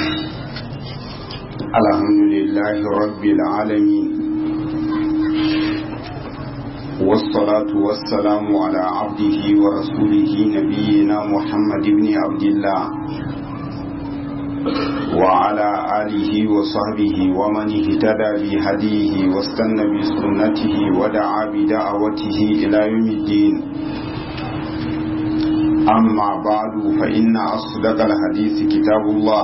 الحمد لله رب العالمين والصلاة والسلام على عبده ورسوله نبينا محمد بن عبد الله وعلى آله وصحبه ومن اهتدى بهديه واستنى بسنته ودعا بدعوته إلى يوم الدين أما بعد فإن أصدق الحديث كتاب الله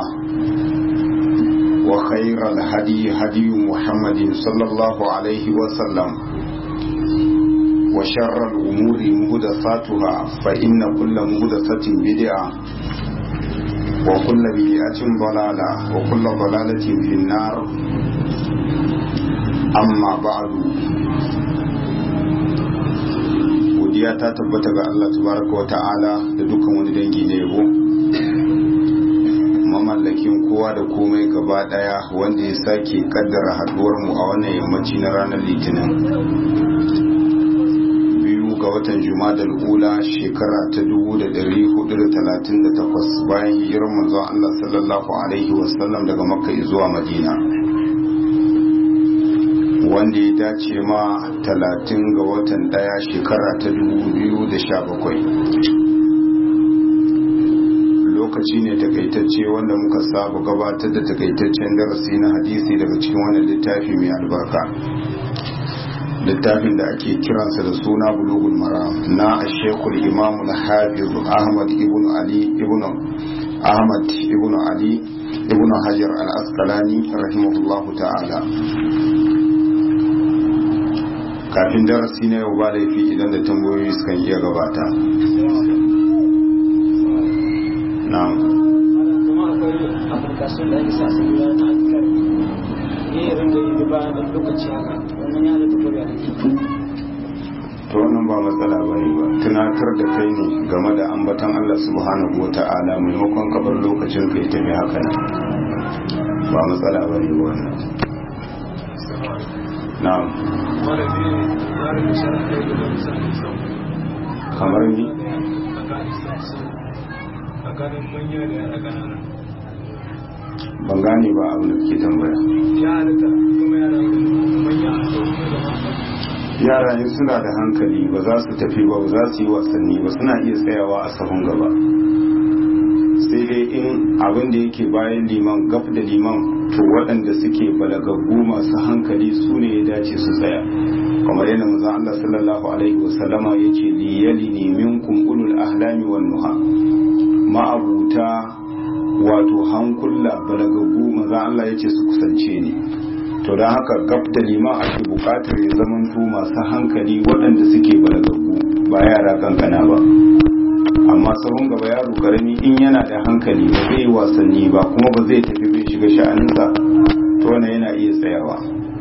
وخير الهدي هدي محمد صلى الله عليه وسلم وشر الأمور مهدثاتها فإن كل مهدثة بدعة وكل بدعة ضلالة وكل ضلالة في النار أما بعد godiya ta tabbata ga Allah tabaraka wa ta'ala da dukkan wani dangi na yabo mamallakin kowa da komai gaba daya wanda ya sake kaddara haduwar mu a wannan yammaci na ranar litinin biyu ga watan jumadal ula shekara ta 1438 bayan hijirar manzon Allah sallallahu alaihi wasallam daga makka zuwa madina wanda ya dace ma talatin ga watan daya shekara ta 2017 lokaci ne takaitacce wanda muka saba gabatar da takaitaccen darasi na hadisi daga cikin wannan littafi mai albarka littafin da ake kiransa da suna bulugul maram na ashekul imam al-hafiz ahmad ibn ali ibn ahmad ibn ali ibn hajar al-asqalani rahimahullahu ta'ala kafin darasi na yau ba laifi idan da tambayoyi sukan iya gabata na'am kuma akwai application da ake sa su gida na alkar ne ya ringa yi da bayan ɗan lokaci haka wannan ya da tafiya da ke to wannan ba matsala ba ne ba tunatar da kai ne game da ambatan Allah subhanahu wa ta'ala maimakon kabar lokacin ka ya tafi haka nan ba matsala ba ne ba wannan na'am mara ne tsarin da shara ɗaya da wani sa'in sau kamar ni tsakanin manya da yara ƙanana ban gane ba abin da kake tambaya ya halitta kuma yara manya a sau da mata yara ne suna da hankali ba za su tafi ba ba za su yi wasanni ba suna iya tsayawa a sahun gaba sai dai in abin da yake bayan liman gaf da liman to waɗanda suke balagaggu masu hankali su ne ya dace su tsaya kamar yadda manzon Allah sallallahu alaihi wasallama yace li yalini minkum ulul ahlami wan nuha ma'abuta wato hankula balagaggu manzon Allah yace su kusance ni to don haka gab da liman ake bukatar ya zamanto masu hankali waɗanda suke balagaggu ba yara kankana ba amma sahun gaba yaro karami in yana da hankali ba zai yi wasanni ba kuma ba zai tafi bai shiga sha'aninsa to wannan yana iya tsayawa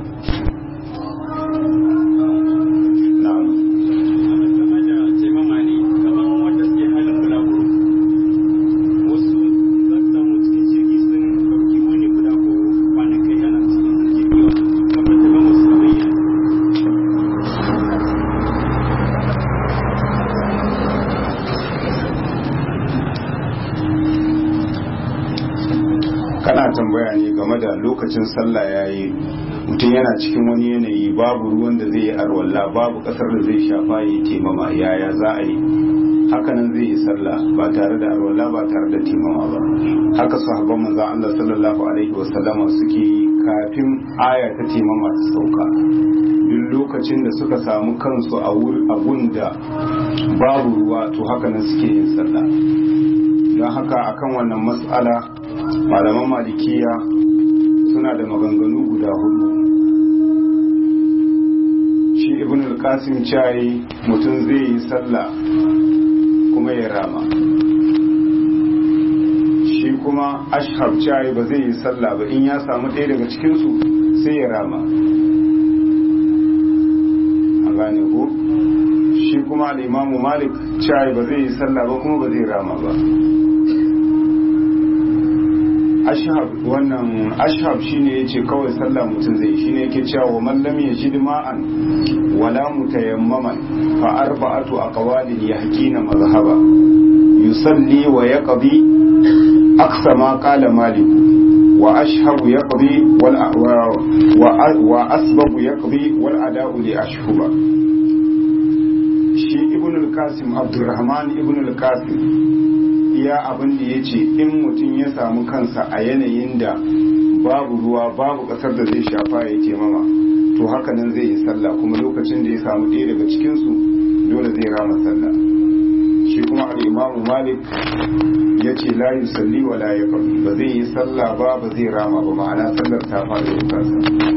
na'am game da taimama ne kamar wanda suke halin bulaguro wasu za su samu cikin jirgi sun ɗauki wani guda ko kwanakai yana cikin jirgi wasu kamar taimama su kamar yana kana tambaya ne game da lokacin sallah yayi mutum yana cikin wani yanayi babu ruwan da zai yi arwalla babu kasar da zai shafa yi taimama yaya za a yi hakanan zai yi sallah ba tare da arwalla ba tare da taimama ba haka sahabban manzon Allah sallallahu alaihi wasallama suke yi kafin aya ta taimama ta sauka duk lokacin da suka samu kansu a gun da babu ruwa to hakanan suke yin sallah don haka akan wannan mas'ala malaman malikiya suna da maganganu guda hudu shi ibn al-qasim cayi mutum zai yi sallah kuma ya rama shi kuma ashab cayi ba zai yi sallah ba in ya samu ɗaya daga cikinsu sai ya rama an gane ko shi kuma al-imamu malik cayi ba zai yi sallah ba kuma ba zai rama ba ashab wannan ashab shine yace kawai sallah mutum zai shine yake cewa wa man lam yajid ma'an wala mutayammaman fa arba'atu aqwalin yahkina mazhaba yusalli wa yaqdi aqsa ma qala malik wa ashhabu yaqdi wal wa asbabu yaqdi wal ada'u li ashhuba shi ibn al-qasim abdurrahman ibn al-qasim iya abin da yace in mutum ya samu kansa a yanayin da babu ruwa babu kasar da zai shafa ya ce mama to haka nan zai yi sallah kuma lokacin da ya samu ɗaya daga cikinsu dole zai rama sallah shi kuma al'imamu malik ya ce la yi salli wa la ya ba zai yi sallah ba ba zai rama ba ma'ana sallar ta faɗi da kasa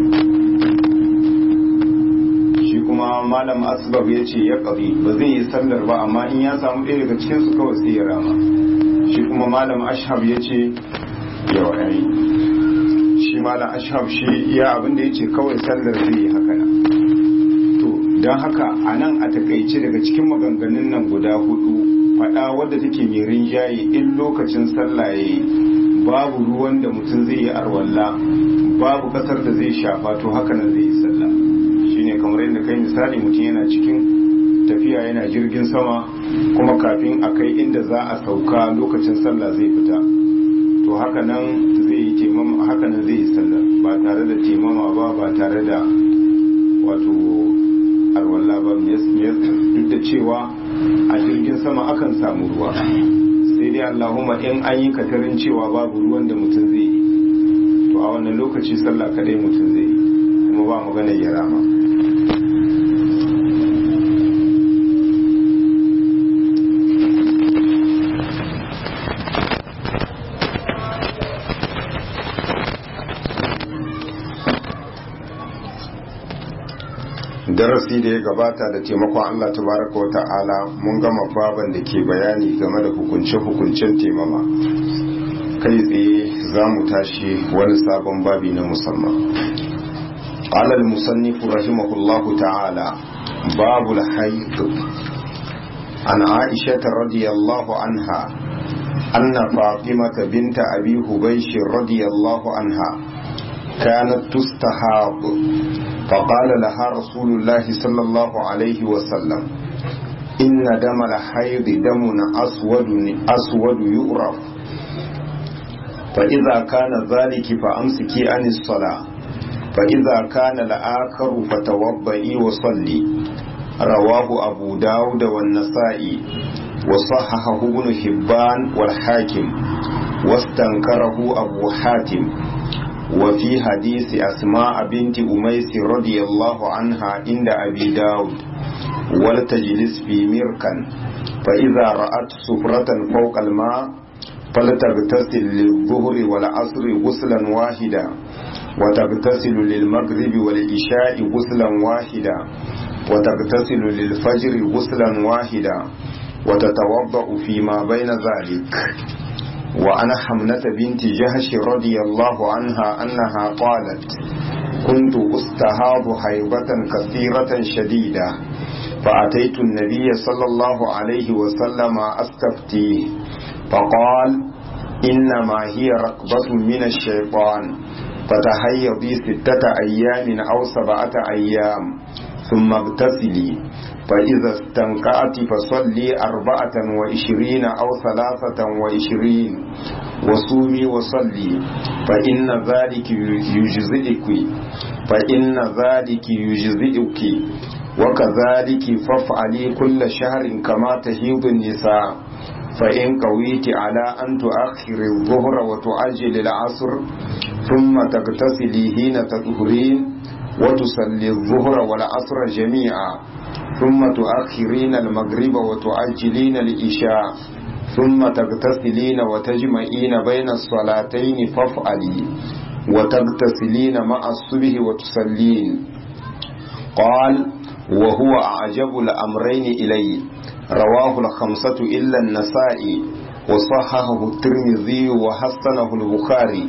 shi kuma malam asbab ya ce ya ƙabi ba zai yi sallar ba amma in ya samu ɗaya daga cikinsu kawai sai ya rama shi kuma malam ashab ya ce yawa yayi shi malam ashab shi ya abin da ya ce kawai sallar zai yi haka nan to don haka a nan a takaice daga cikin maganganun nan guda hudu faɗa wadda take mai rinjaye in lokacin sallah ya yi babu ruwan da mutum zai yi arwalla babu kasar da zai shafa to haka nan zai yi sallah shine kamar yadda kai misali mutum yana cikin tafiya yana jirgin sama kuma kafin a kai inda za a sauka lokacin sallah zai fita to haka nan zai yi taimama haka nan zai yi sallah ba tare da taimama ba ba tare da wato arwalla ba duk da cewa a jirgin sama akan samu ruwa sai dai allahumma in an yi katarin cewa babu ruwan da mutum zai yi to a wannan lokaci sallah kadai mutum zai yi kuma ba magana ya rama darasi da ya gabata da taimakon Allah tabaraka wa ta'ala mun gama baban da ke bayani game da hukunce-hukuncen taimama kai tsaye za mu tashi wani sabon babi na musamman alal musannifu rahimahullahu ta'ala babu haid an aisha radiyallahu anha anna fatimata binta abi hubaysh radiyallahu anha كانت تستحاض فقال لها رسول الله صلى الله عليه وسلم إن دم الحيض دم أسود أسود يؤرف فإذا كان ذلك فأمسكي عن الصلاة فإذا كان الآخر فتوضئي وصلي رواه أبو داود والنسائي وصححه ابن حبان والحاكم واستنكره أبو حاتم وفي حديث أسماء بنت أميس رضي الله عنها عند أبي داود ولتجلس في مركا فإذا رأت سفرة فوق الماء فلتغتسل للظهر والعصر غسلا واحدا وتغتسل للمغرب والعشاء غسلا واحدا وتغتسل للفجر غسلا واحدا وتتوضأ فيما بين ذلك وعن حمنة بنت جهش رضي الله عنها أنها قالت كنت أستهاض حيضة كثيرة شديدة فأتيت النبي صلى الله عليه وسلم أستفتيه فقال إنما هي ركبة من الشيطان فتهيضي ستة أيام أو سبعة أيام ثم اغتسلي فإذا استنقعت فصلي أربعة وعشرين أو ثلاثة وعشرين وصومي وصلي فإن ذلك يجزئك فإن ذلك يجزئك وكذلك فافعلي كل شهر كما تهيض النساء فإن قويت على أن تؤخر الظهر وتعجل العصر ثم تغتسلي حين تطهرين وتصلي الظهر والعصر جميعا ثم تؤخرين المغرب وتعجلين الإشاء ثم تغتسلين وتجمعين بين الصلاتين فافعلي وتغتسلين مع الصبح وتصلين قال وهو أعجب الأمرين إلي رواه الخمسة إلا النسائي وصححه الترمذي وحسنه البخاري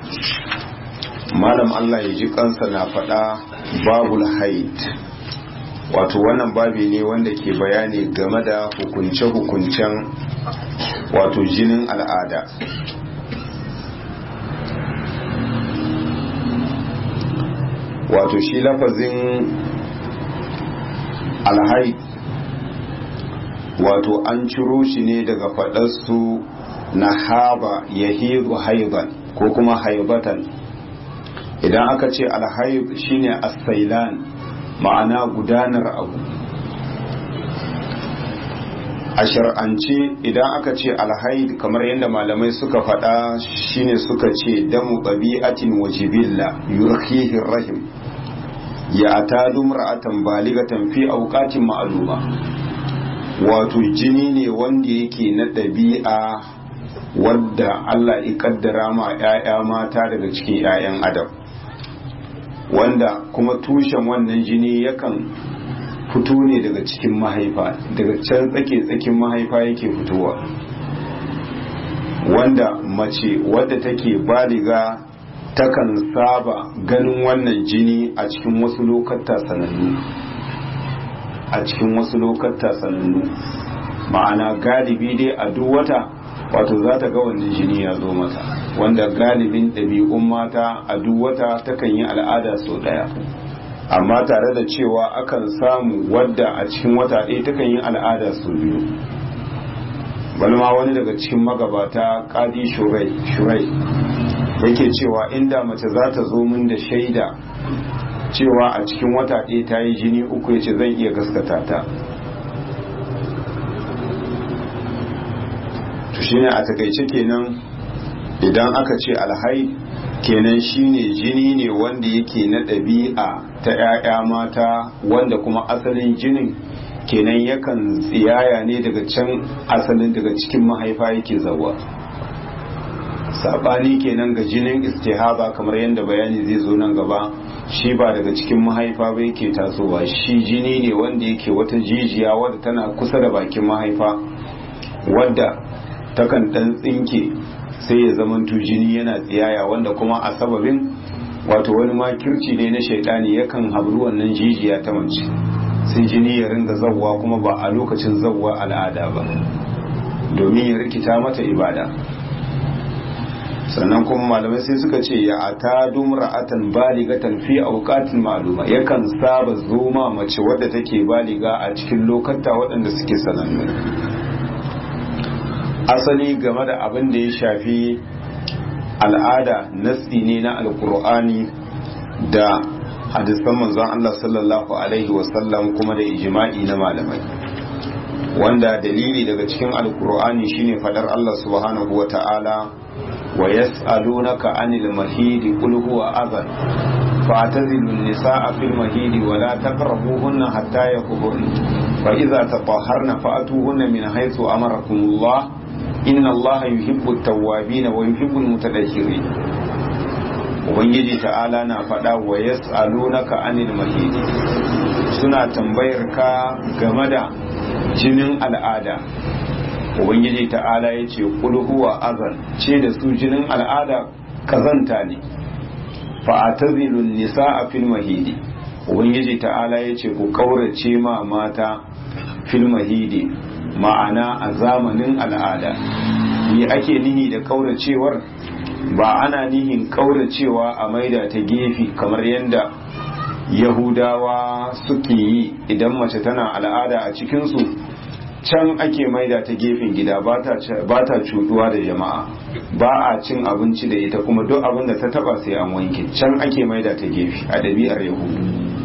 malam Allah ya ji kansa na faɗa babul haid wato wannan babi ne wanda ke bayani game da hukunce-hukuncen wato jinin al'ada wato shi lafazin alhaid wato an ciro shi ne daga faɗarsu na haba ya haiban ko kuma haibatan idan aka ce alhaib shine asailan ma'ana gudanar abu a shar'ance idan aka ce alhaid kamar yadda malamai suka faɗa shine suka ce damu ɗabi'atin wajibilla yurkihin rahim ya atadu mar'atan baligatan fi auqatin ma'luma wato jini ne wanda yake na ɗabi'a wadda Allah ya kaddara ma 'ya'ya mata daga cikin 'ya'yan adam wanda kuma tushen wannan jini yakan fito ne daga cikin mahaifa daga can tsake tsakin mahaifa yake fitowa wanda mace wadda take baliga takan saba ganin wannan jini a cikin wasu lokata sanannu a cikin wasu lokata sanannu ma'ana galibi dai a duk wata wato za ta ga wannan jini ya zo mata wanda galibin ɗabi'un mata a duk wata takan yi al'ada sau ɗaya amma tare da cewa akan samu wadda a cikin wata ɗaya takan yi al'ada sau biyu balma wani daga cikin magabata kadi shurai yake cewa inda mace za ta zo min da shaida cewa a cikin wata ɗaya ta yi jini uku ya ce zan iya gaskata ta to shine a takaice kenan idan aka ce alhai kenan shine jini ne wanda yake na ɗabi'a ta 'ya'ya mata wanda kuma asalin jinin kenan yakan tsiyaya ne daga can asalin daga cikin mahaifa yake zawa sabani kenan ga jinin istihaba kamar yadda bayani zai zo nan gaba shi ba daga cikin mahaifa ba yake tasowa shi jini ne wanda yake wata jijiya wadda tana kusa da bakin mahaifa wadda takan dan tsinke sai ya zamanto jini yana tsiyaya wanda kuma a sababin wato wani makirci ne na shaidani yakan habru wannan jijiya ta mace sai jini ya ringa zawwa kuma ba a lokacin zawwa al'ada ba domin ya rikita mata ibada sannan kuma malamai sai suka ce ya ata dumra'atan baligatan fi awqatin ma'luma yakan saba zoma mace wadda take baliga a cikin lokata waɗanda suke sanannu asali game da abin da ya shafi al'ada natsi ne na alkur'ani da hadisan manzon Allah sallallahu alaihi wasallam kuma da ijma'i na malamai wanda dalili daga cikin alkur'ani shine fadar Allah subhanahu wa ta'ala wa yas'alunaka anil mahidi qul huwa adhan فاعتزلوا النساء في المهيد ولا تقربوهن حتى يكبرن فإذا تطهرن فأتوهن من حيث أمركم الله إن الله يحب التوابين ويحب المتدهرين ubangiji ta'ala na faɗa wa yas'alunaka anil mahidi suna tambayar ka game da jinin al'ada ubangiji ta'ala ya ce huwa azan ce da su jinin al'ada kazanta ne fa'atazilun nisa a fil mahidi ubangiji ta'ala ya ce ku kaurace ma mata fil mahidi ma'ana a zamanin al'ada me ake nihi da kauracewar ba ana nihin kauracewa a maida ta gefe kamar yadda yahudawa suke yi idan mace tana al'ada a cikinsu can ake maida ta gefen gida ba ta cutuwa da jama'a ba a cin abinci da ita kuma duk abin da ta taba sai an wanke can ake maida ta gefe a ɗabi'ar yahudu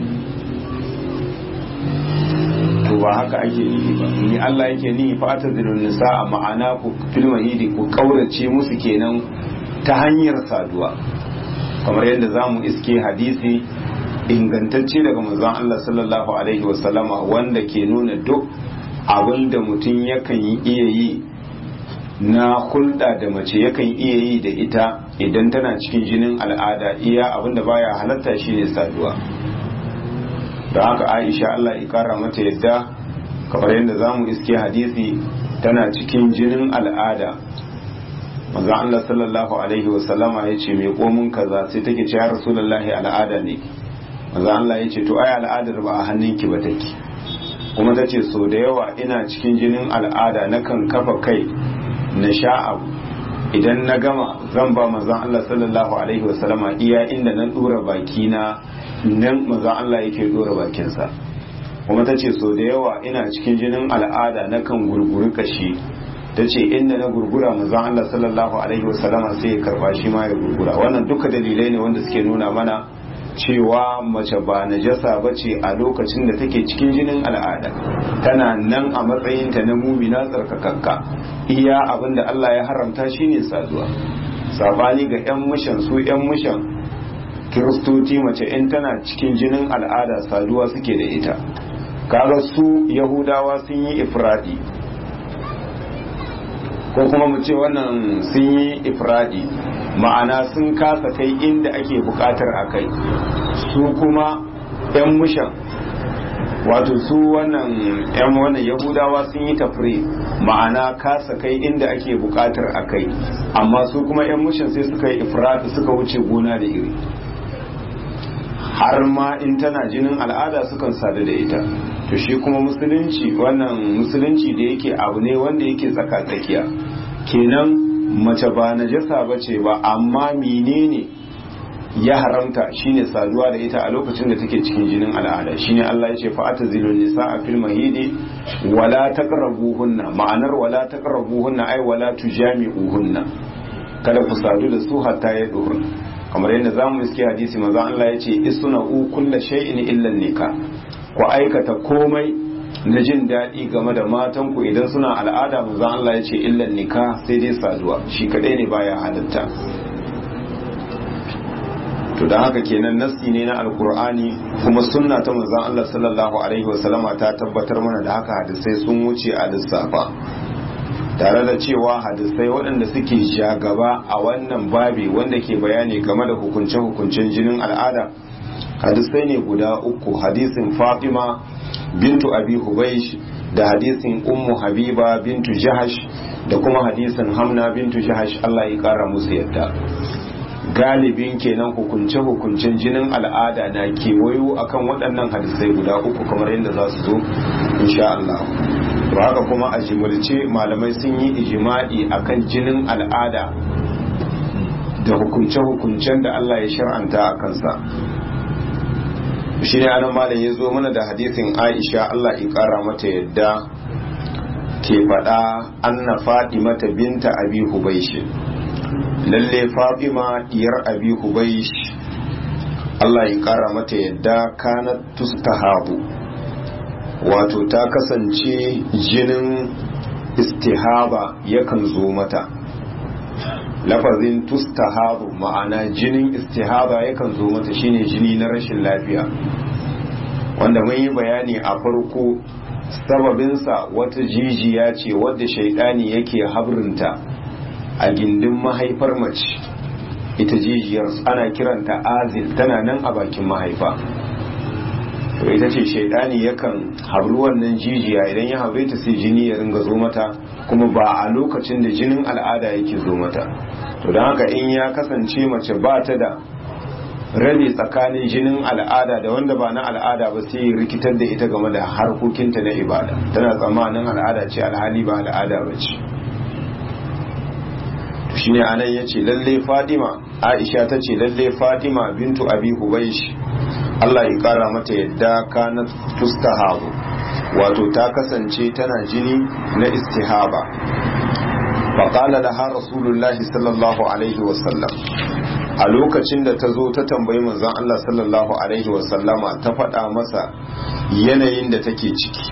to ba haka ake nihi ba ni Allah yake nihi fa ta zilun nisa a ma'ana ku fil mahidi ku kaurace musu kenan ta hanyar saduwa kamar yadda zamu iske hadisi ingantacce daga manzon Allah sallallahu alaihi wasallama wanda ke nuna duk abin da mutum yakan iya yi na hulɗa da mace yakan iya yi da ita idan tana cikin jinin al'ada iya abin da baya halatta shine saduwa da haka aisha Allah ya kara mata yadda kamar yadda za mu iske hadisi tana cikin jinin al'ada manzon Allah sallallahu alaihi wasallama ya ce mai komin kaza sai take ce ya rasulullahi al'ada ne manzon Allah ya ce to ai al'adar ba a hannunki ba take kuma ta ce so da yawa ina cikin jinin al'ada na kan kafa kai na sha abu idan na gama zan ba manzon Allah sallallahu alaihi wasallama iya inda na dora baki na nan manzon Allah yake dora bakinsa kuma ta ce so da yawa ina cikin jinin al'ada na kan gurguri kashi ta ce inda na gurgura manzon Allah sallallahu alaihi wasallama sai ya karba shi ma ya gurgura wannan duka dalilai ne wanda suke nuna mana cewa mace ba najasa ba ce a lokacin da take cikin jinin al'ada tana nan a matsayinta na mumina tsarkakakka iya abin da Allah ya haramta shine saduwa sabani ga 'yan mushan su 'yan mushan kiristoci mace in tana cikin jinin al'ada saduwa suke da ita kaga su yahudawa sun yi ifradi ko kuma mu ce wannan sun yi ifradi ma'ana sun kasa kai inda ake bukatar a kai su kuma 'yan mushan wato su wannan 'yan wannan yahudawa sun yi tafri ma'ana kasa kai inda ake bukatar a kai amma su kuma 'yan mushan sai suka yi ifradi suka wuce gona da iri har ma in tana jinin al'ada sukan sadu da ita to shi kuma musulunci wannan musulunci da yake abu ne wanda yake tsaka-tsakiya kenan mace ba najasa ba ce ba amma menene ya haramta shine saduwa da ita a lokacin da take cikin jinin al'ada shine Allah ya ce fa atazilun nisaa fil mahidi wala taqrabuhunna ma'anar wala taqrabuhunna ai wala tujami'uhunna kada ku sadu da su hatta ya duhur kamar yadda zamu iske hadisi manzo Allah ya ce isuna u kullu shay'in illa nikah ku aikata komai na jin daɗi game da matanku idan suna al'ada manzon Allah ya ce illan nika sai dai saduwa shi kadai ne baya halatta to da haka kenan nassi ne na alkur'ani kuma sunna ta manzon Allah sallallahu alaihi wasallama ta tabbatar mana da haka hadisai sun wuce a lissafa tare da cewa hadisai waɗanda suke jagaba a wannan babi wanda ke bayani game da hukunce-hukuncen jinin al'ada hadisai ne guda uku hadisin fatima bintu abi hubaish da hadisin ummu habiba bintu jahash da kuma hadisin hamna bintu jahash Allah ya kara musu yadda galibin kenan hukunce hukuncen jinin al'ada na kewayo akan waɗannan hadisai guda uku kamar yadda za su zo insha Allah haka kuma a jimilce malamai sun yi ijima'i akan jinin al'ada da hukunce-hukuncen da Allah ya shar'anta a kansa shi ne anan malam ya zo mana da hadisin aisha Allah ya kara mata yadda ke faɗa anna mata binta abi hubaish lalle fatima diyar abi hubaish Allah ya kara mata yadda kanat tustahabu wato ta kasance jinin istihaba yakan zo mata lafazin tustahabu ma'ana jinin istihaba yakan zo mata shine jini na rashin lafiya wanda mun yi bayani a farko sababinsa wata jijiya ce wadda shaidani yake habrinta a gindin mahaifar mace ita jijiyar ana kiranta azil tana nan a bakin mahaifa to ita ce shaidani yakan habru wannan jijiya idan ya habre ta sai jini ya ringa zo mata kuma ba a lokacin da jinin al'ada yake zo mata to don haka in ya kasance mace ba ta da rabe tsakanin jinin al'ada da wanda ba na al'ada ba sai rikitar da ita game da harkokinta na ibada tana tsammanin al'ada ce alhali ba al'ada ba ce shi ne anan ya ce lalle fatima aisha ta ce lalle fatima bintu abi hubaish allah ya kara mata yadda kana tustahabu wato ta kasance tana jini na istihaba faƙala da ha rasulullahi sallallahu alaihi wasallam a lokacin da ta zo ta tambayi manzon Allah sallallahu alaihi wasallama ta faɗa masa yanayin da take ciki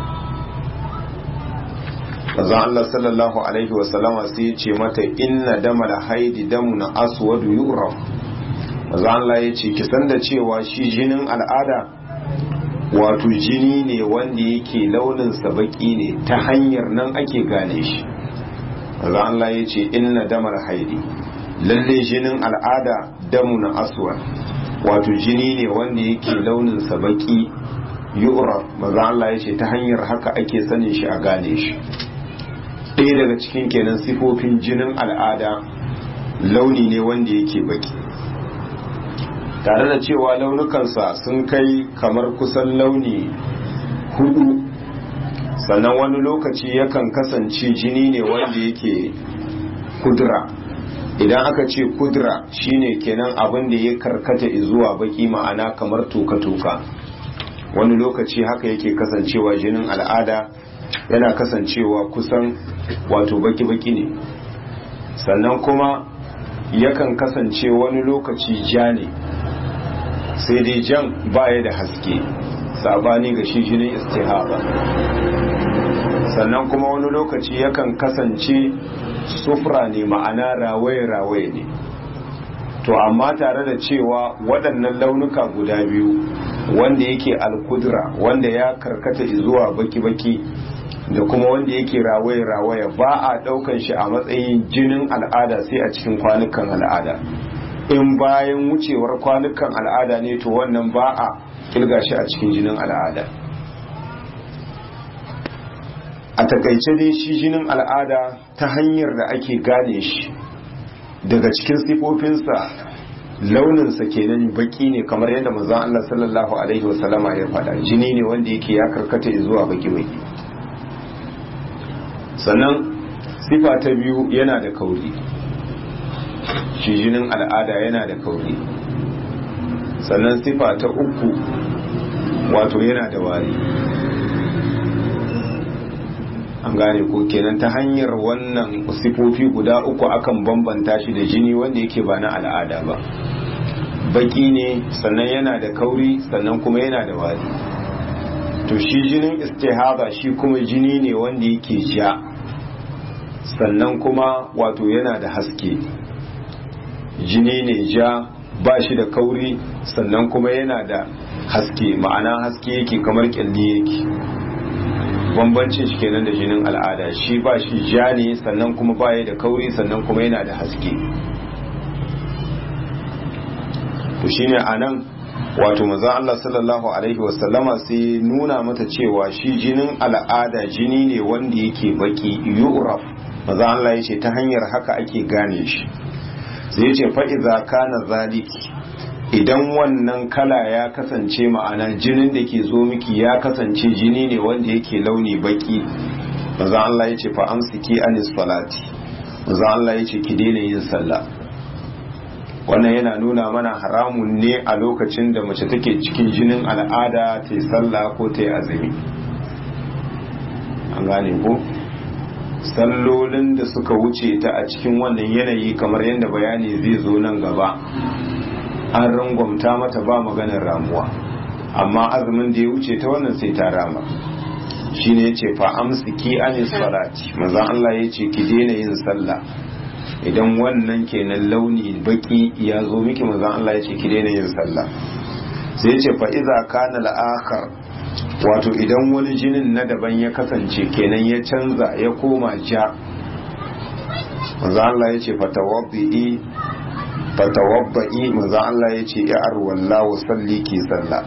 manzon Allah sallallahu alaihi wasallama sai ya ce mata inna damal haidi damun aswadu yu'raf manzon Allah ya ce kisan da cewa shi jinin al'ada wato jini ne wanda yake launin sa baki ne ta hanyar nan ake gane shi manzon Allah ya ce inna damal haidi lalle jinin al'ada damu na aswad wato jini ne wanda yake launin sa baki yu'raf maza Allah yace ta hanyar haka ake sanin shi a gane shi ɗaya daga cikin kenan sifofin jinin al'ada launi ne wanda yake baki tare da cewa launukansa sun kai kamar kusan launi hudu sannan wani lokaci yakan kasance jini ne wanda yake kudura idan aka ce kudura shine kenan abin da ya karkata zuwa baki ma'ana kamar toka-toka wani lokaci haka yake kasancewa jinin al'ada yana kasancewa kusan wato baki-baki ne sannan kuma yakan kasance wani lokaci ja ne sai dai jan baya da haske sabani ga shi jinin istihaba sannan kuma wani lokaci yakan kasance sufra ne ma'ana rawaye-rawaye ne to amma tare da cewa waɗannan launuka guda biyu wanda yake alkudura wanda ya karkata zuwa baki-baki da kuma wanda yake rawaye-rawaye ba a ɗaukan shi a matsayin jinin al'ada sai a cikin kwanukan al'ada in bayan wucewar kwanukan al'ada ne to wannan ba a kilga shi a cikin jinin al'ada a takaice dai shi jinin al'ada ta hanyar da ake gane shi daga cikin sifofinsa launinsa kenan baki ne kamar yadda manzon Allah sallallahu alaihi wasallama ya faɗa jini ne wanda yake ya karkata zuwa baki baki sannan sifa ta biyu yana da kauri shi jinin al'ada yana da kauri sannan sifa ta uku wato yana da wari an gane ko kenan ta hanyar wannan sifofi guda uku akan bambanta shi da jini wanda yake ba na al'ada ba baki ne sannan yana da kauri sannan kuma yana da wari to shi jinin istihaba shi kuma jini ne wanda yake ja sannan kuma wato yana da haske jini ne ja ba shi da kauri sannan kuma yana da haske ma'ana haske yake kamar kyalli yake bambancin shi kenan da jinin al'ada shi ba shi ja ne sannan kuma baya da kauri sannan kuma yana da haske to shine anan wato manzon Allah sallallahu alaihi wasallama sai nuna mata cewa shi jinin al'ada jini ne wanda yake baki yu'raf manzon Allah yace ta hanyar haka ake gane shi sai yace fa idza kana zaliki idan wannan kala ya kasance ma'ana jinin da ke zo miki ya kasance jini ne wanda yake launi baki manzon Allah yace fa amsiki anis salati manzon Allah yace ki daina yin sallah wannan yana nuna mana haramun ne a lokacin da mace take cikin jinin al'ada ta yi sallah ko ta yi azumi an gane ko sallolin da suka wuce ta a cikin wannan yanayi kamar yadda bayani zai zo nan gaba an rangwamta mata ba maganar ramuwa amma azumin da ya wuce ta wannan sai ta rama shine yace fa amsiki anis salati manzon Allah yace ki daina yin sallah idan wannan kenan launi baki ya zo miki manzon Allah ya ce ki daina yin sallah sai ya ce fa iza kana al-akhar wato idan wani jinin na daban ya kasance kenan ya canza ya koma ja manzon Allah ya ce fatawabbi fatawabbi manzon Allah ya ce ya arwalla wa salli ki sallah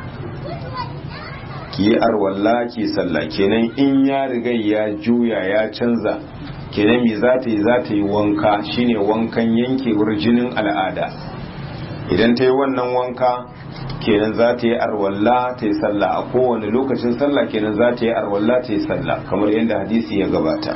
ki arwalla ki sallah kenan in ya riga ya juya ya canza kenan me za ta yi za ta yi wanka shine wankan yankewar jinin al'ada idan ta yi wannan wanka kenan za ta yi arwalla ta yi sallah a kowane lokacin sallah kenan za ta yi arwalla ta yi sallah kamar yadda hadisi ya gabata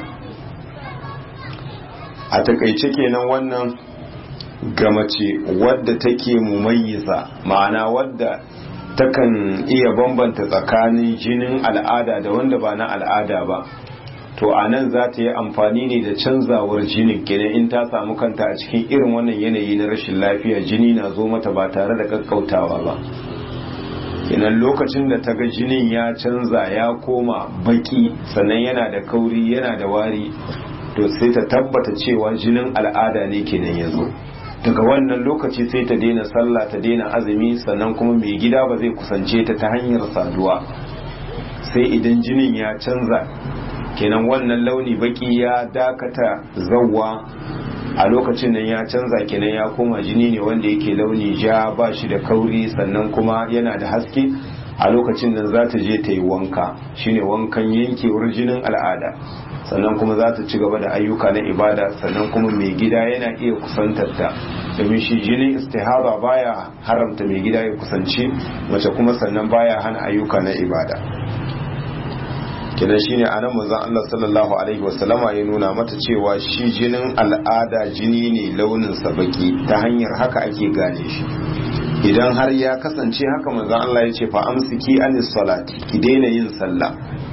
a takaice kenan wannan ga mace wadda take mumayyiza ma'ana wadda takan iya bambanta tsakanin jinin al'ada da wanda ba na al'ada ba to a nan za ta yi amfani ne da canzawar jinin kenan in ta samu kanta a cikin irin wannan yanayi na rashin lafiya jini na zo mata ba tare da kakkautawa ba kenan lokacin da ta ga jinin ya canza ya koma baki sannan yana da kauri yana da wari to sai ta tabbata cewa jinin al'ada ne kenan ya zo daga wannan lokaci sai ta daina sallah ta daina azumi sannan kuma mai gida ba zai kusance ta ta hanyar saduwa sai idan jinin ya canza kenan wannan launi baki ya dakata zawwa a lokacin nan ya canza kenan ya koma jini ne wanda yake launi ja ba shi da kauri sannan kuma yana da haske a lokacin nan za ta je ta yi wanka shine wankan yankewar jinin al'ada sannan kuma za ta ci gaba da ayyuka na ibada sannan kuma mai gida yana iya kusantar ta domin shi jinin istihaba baya haramta mai gida ya kusanci mace kuma sannan baya hana ayyuka na ibada kenan shine anan manzon Allah sallallahu alaihi wasallama ya nuna mata cewa shi jinin al'ada jini ne launin sa baki ta hanyar haka ake gane shi idan har ya kasance haka manzon Allah ya ce fa amsiki anis salati ki daina yin sallah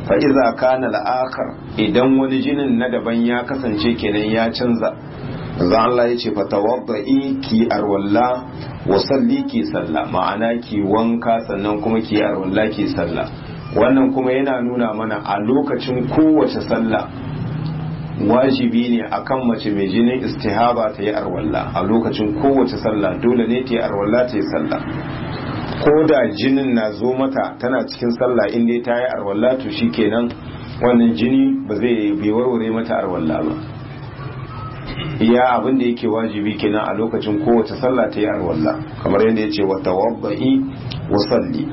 fa iza kana al-akhar idan wani jinin na daban ya kasance kenan ya canza manzo Allah ya ce fa tawadda'i ki arwalla wa salli ki salla ma'ana ki wanka sannan kuma ki arwalla ki salla wannan kuma yana nuna mana a lokacin kowace sallah wajibi ne akan mace mai jinin istihaba ta yi arwalla a lokacin kowace sallah dole ne ta yi arwalla ta yi sallah ko da jinin na zo mata tana cikin sallah in dai ta yi arwalla to shikenan wannan jini ba zai bai warware mata arwalla ba iya abin da yake wajibi kenan a lokacin kowace sallah ta yi arwalla kamar yadda ya ce wa tawabba'i wa salli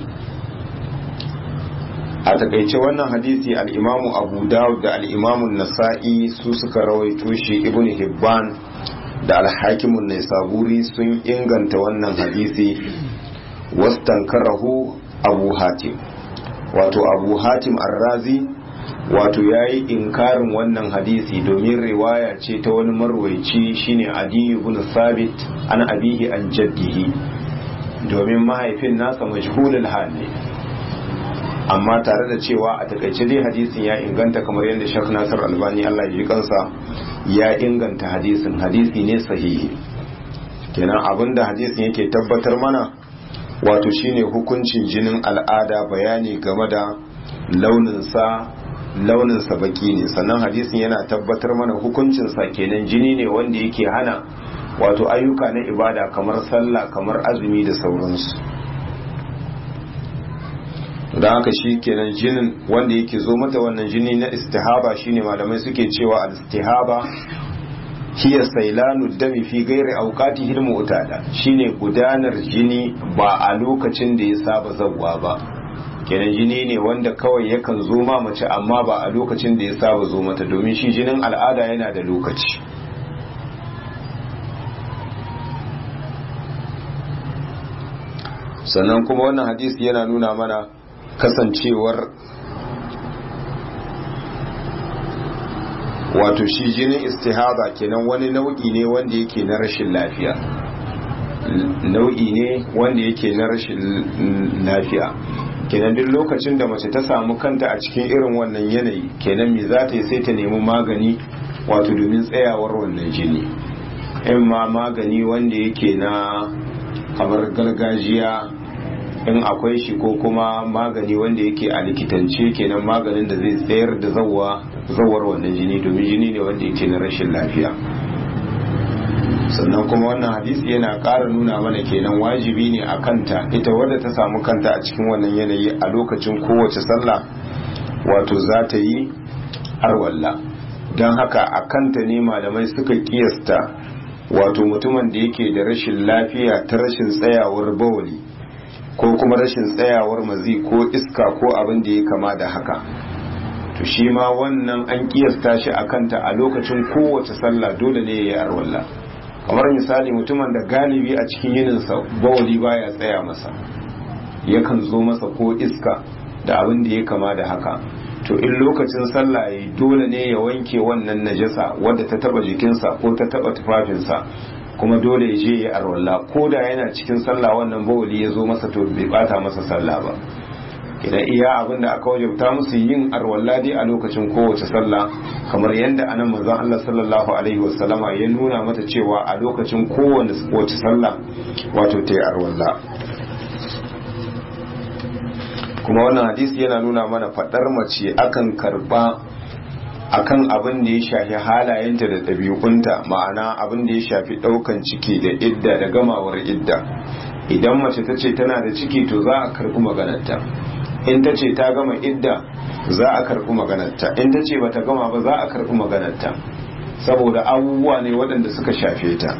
a takaice wannan hadisi al'imamu abu dawud da al'imamun nasa'i su suka rawaito shi ibn hibban da alhakimun naisaburi sun inganta wannan hadisi wastankarahu abu hatim wato abu hatim arrazi wato ya yi inkarin wannan hadisi domin riwaya ce ta wani marwaici shine adiyu ibn sabit an abihi an jaddihi domin mahaifin nasa majhulul hal ne amma tare da cewa a takaice dai hadisin ya inganta kamar yadda Sheikh Nasir Albani Allah ya ji kansa ya inganta hadisin hadisi ne sahihi kenan abinda hadisin yake tabbatar mana wato shine hukuncin jinin al'ada bayani game da launinsa launinsa baki ne sannan hadisin yana tabbatar mana hukuncinsa kenan jini ne wanda yake hana wato ayyuka na ibada kamar sallah kamar azumi da sauransu da haka shi kenan jinin wanda yake zo mata wannan jini na istihaba shine malamai suke cewa al-istihaba hiya sailanu dami fi gairi auqati hilmu utada shine gudanar jini ba a lokacin da ya saba zawwa ba kenan jini ne wanda kawai yakan zo ma mace amma ba a lokacin da ya saba zo mata domin shi jinin al'ada yana da lokaci sannan kuma wannan hadisi yana nuna mana kasancewar wato shi jinin istihaba kenan wani nau'i ne wanda yake na rashin lafiya nau'i ne wanda yake na rashin lafiya kenan duk lokacin da mace ta samu kanta a cikin irin wannan yanayi kenan me za ta yi sai ta nemi magani wato domin tsayawar wannan jini in ma magani wanda yake na kamar gargajiya in akwai shi ko kuma magani wanda yake a likitance kenan maganin da zai tsayar da zawar wannan jini domin jini ne wanda yake na rashin lafiya sannan kuma wannan hadisi yana ƙara nuna mana kenan wajibi ne a kanta ita wadda ta samu kanta a cikin wannan yanayi a lokacin kowace sallah wato za ta yi arwalla don haka a kanta ne malamai suka kiyasta wato mutumin da yake da rashin lafiya ta rashin tsayawar bawali ko kuma rashin tsayawar mazi ko iska ko abin da ya kama da haka to shi ma wannan an kiyasta shi a kanta a lokacin kowace sallah dole ne ya yi arwalla kamar misali mutumin da galibi a cikin yininsa bawali baya tsaya masa yakan zo masa ko iska da abin da ya kama da haka to in lokacin sallah ya dole ne ya wanke wannan najasa wadda ta taba jikinsa ko ta taba tufafinsa kuma dole ya je ya arwalla ko da yana cikin sallah wannan bawali ya zo masa to bai bata masa sallah ba idan iya abin da aka wajabta musu yin arwalla dai a lokacin kowace sallah kamar yadda anan manzon Allah sallallahu alaihi wasallama ya nuna mata cewa a lokacin kowace wace sallah wato ta yi arwalla kuma wannan hadisi yana nuna mana fadar mace akan karba akan abin da ya shafi halayenta da ɗabi'unta ma'ana abin da ya shafi ɗaukan ciki da idda da gamawar idda idan mace ta ce tana da ciki to za a karɓi maganarta in ta ce ta gama idda za a karɓi maganarta in ta ce bata gama ba za a karɓi maganarta saboda abubuwa ne waɗanda suka shafe ta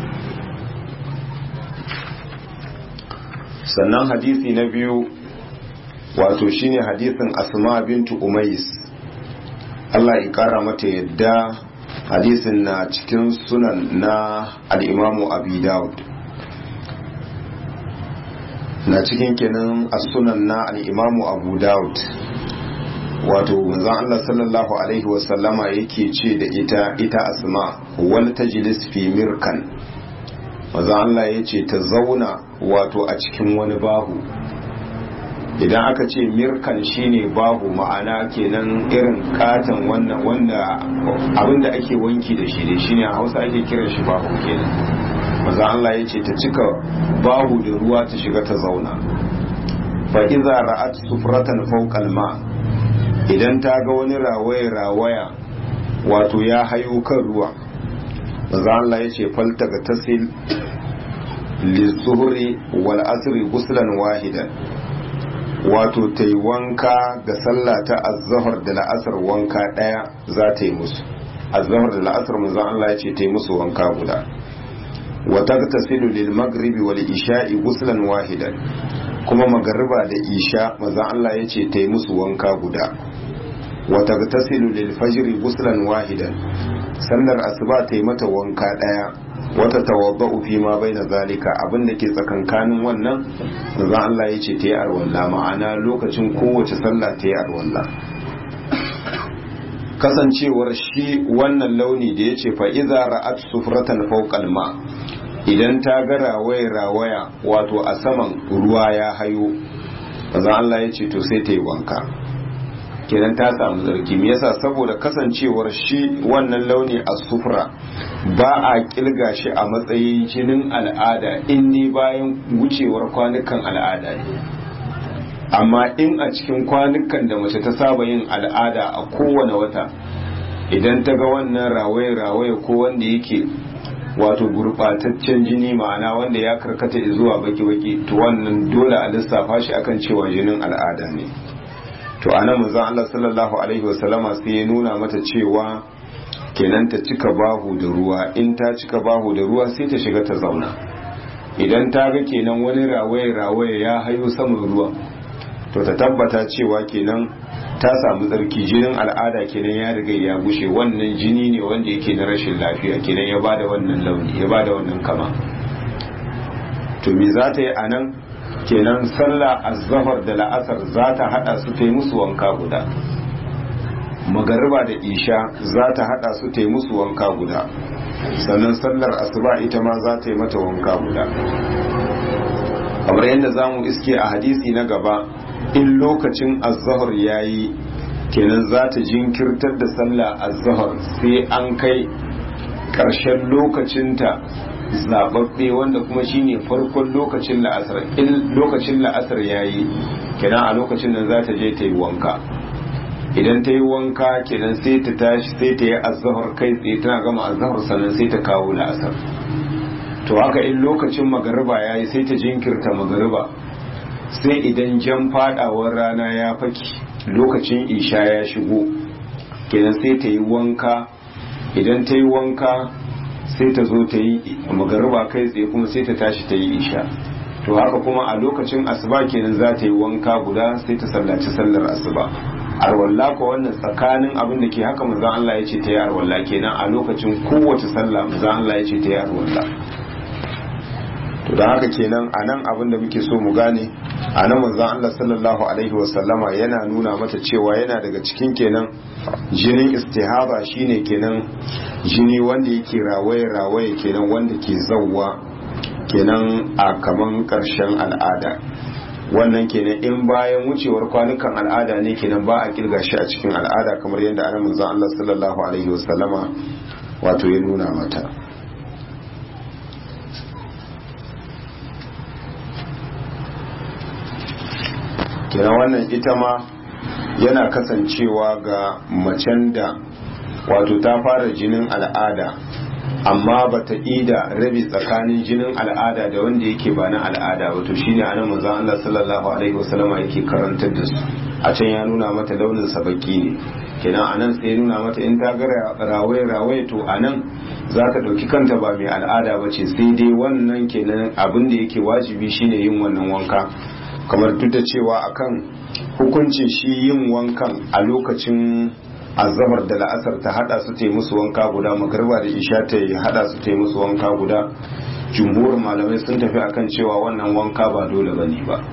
sannan hadisi na biyu wato shine hadisin asma bintu umais Allah ya kara mata yadda hadisin na cikin sunan na al'imamu abi dawud na cikin kenan a sunan na al'imamu abu dawud wato manzon Allah sallallahu alaihi wasallama yake ce da ita ita asma wal tajlis fi mirkan manzon Allah ya ce ta zauna wato a cikin wani bahu idan aka ce mirkan shine babu ma'ana kenan irin katon wannan wanda abinda ake wanki da shi ne shine a hausa ake kiran shi babu kenan maza Allah ya ce ta cika babu da ruwa ta shiga ta zauna fa iza ra'at sufratan fawqal ma idan ta ga wani rawaya rawaya wato ya hayo kan ruwa maza Allah ya ce falta ga tasil lizuhri wal asri guslan wahidan wato ta yi wanka ga sallah ta azahar da la'asar wanka ɗaya za ta yi musu azahar da la'asar manzon Allah ya ce ta yi musu wanka guda wa tagtasilu lil maghribi wal isha'i guslan wahidan kuma magariba da isha manzon Allah ya ce ta yi musu wanka guda wa tagtasilu lil fajri guslan wahidan sallar asuba ta yi mata wanka ɗaya wata tawabba'u fi ma bai na zalika abin da ke tsakankanin wannan manzon Allah ya ce ta yi arwalla ma'ana lokacin kowace sallah ta yi arwalla kasancewar shi wannan launi da ya ce fa'iza ra'at sufratan fawqal ma idan ta ga rawaya rawaya wato a saman ruwa ya hayo manzon Allah ya ce to sai ta yi wanka kenan ta samu zargi me yasa saboda kasancewar shi wannan launi a sufra ba a kilga shi a matsayin jinin al'ada in ni bayan wucewar kwanukan al'ada ne amma in a cikin kwanukan da mace ta saba yin al'ada a kowane wata idan ta ga wannan rawaye-rawaye ko wanda yake wato gurbataccen jini ma'ana wanda ya karkata zuwa baki-baki to wannan dole a lissafa shi akan cewa jinin al'ada ne to ana manzon Allah sallallahu alaihi wasallama sai ya nuna mata cewa kenan ta cika bahu da ruwa in ta cika bahu da ruwa sai ta shiga ta zauna idan ta ga kenan wani rawaye rawaye ya hayo saman ruwan to ta tabbata cewa kenan ta samu tsarki jinin al'ada kenan ya riga ya gushe wannan jini ne wanda yake na rashin lafiya kenan ya bada wannan launi ya bada wannan kama to me za ta yi a nan kenan sallah azhar da la'asar za ta hada su ta yi musu wanka guda magariba da isha za ta hada su ta yi musu wanka guda sannan sallar asuba ita ma za ta yi mata wanka guda kamar yadda za mu iske a hadisi na gaba in lokacin azhar ya yi kenan za ta jinkirtar da sallah azhar sai an kai ƙarshen lokacinta zababbe wanda kuma shine farkon lokacin la'asar in lokacin la'asar yayi kenan a lokacin nan za ta je ta yi wanka idan ta yi wanka kenan sai ta tashi sai ta yi azhar kai tsaye tana gama azhar sannan sai ta kawo la'asar to haka in lokacin magariba yayi sai ta jinkirta magariba sai idan jan fadawar rana ya faki lokacin isha ya shigo kenan sai ta yi wanka idan ta yi wanka sai ta zo ta yi magariba kai tsaye kuma sai ta tashi ta yi isha to haka kuma a lokacin asuba kenan za ta yi wanka guda sai ta sallaci sallar asuba arwalla ko wannan tsakanin abin da ke haka manzon Allah ya ce ta yi arwalla kenan a lokacin kowace sallah manzon Allah ya ce ta yi arwalla to da haka kenan a nan abin da muke so mu gane a nan manzon Allah sallallahu alaihi wasallama yana nuna mata cewa yana daga cikin kenan jinin istihaba shine kenan jini wanda yake rawaye rawaye kenan wanda ke zawwa kenan a kaman karshen al'ada wannan kenan in bayan wucewar kwanukan al'ada ne kenan ba a kirga shi a cikin al'ada kamar yadda ana manzon Allah sallallahu alaihi wasallama wato ya nuna mata kenan wannan ita ma yana kasancewa ga macen da wato ta fara jinin al'ada amma ba ta ida rabi tsakanin jinin al'ada da wanda yake ba na al'ada wato shine anan manzon Allah sallallahu alaihi wasallam yake karantar da su a can ya nuna mata launin sa baki ne kenan anan sai ya nuna mata in ta ga rawaye rawaye to anan za ta dauki kanta ba mai al'ada ba ce sai dai wannan kenan abin da yake wajibi shine yin wannan wanka kamar duk da cewa akan hukuncin shi yin wankan a lokacin azabar da la'asar ta hada su ta musu wanka guda magarba da isha ta hada su ta musu wanka guda jumhurin malamai sun tafi akan cewa wannan wanka ba dole ba ne ba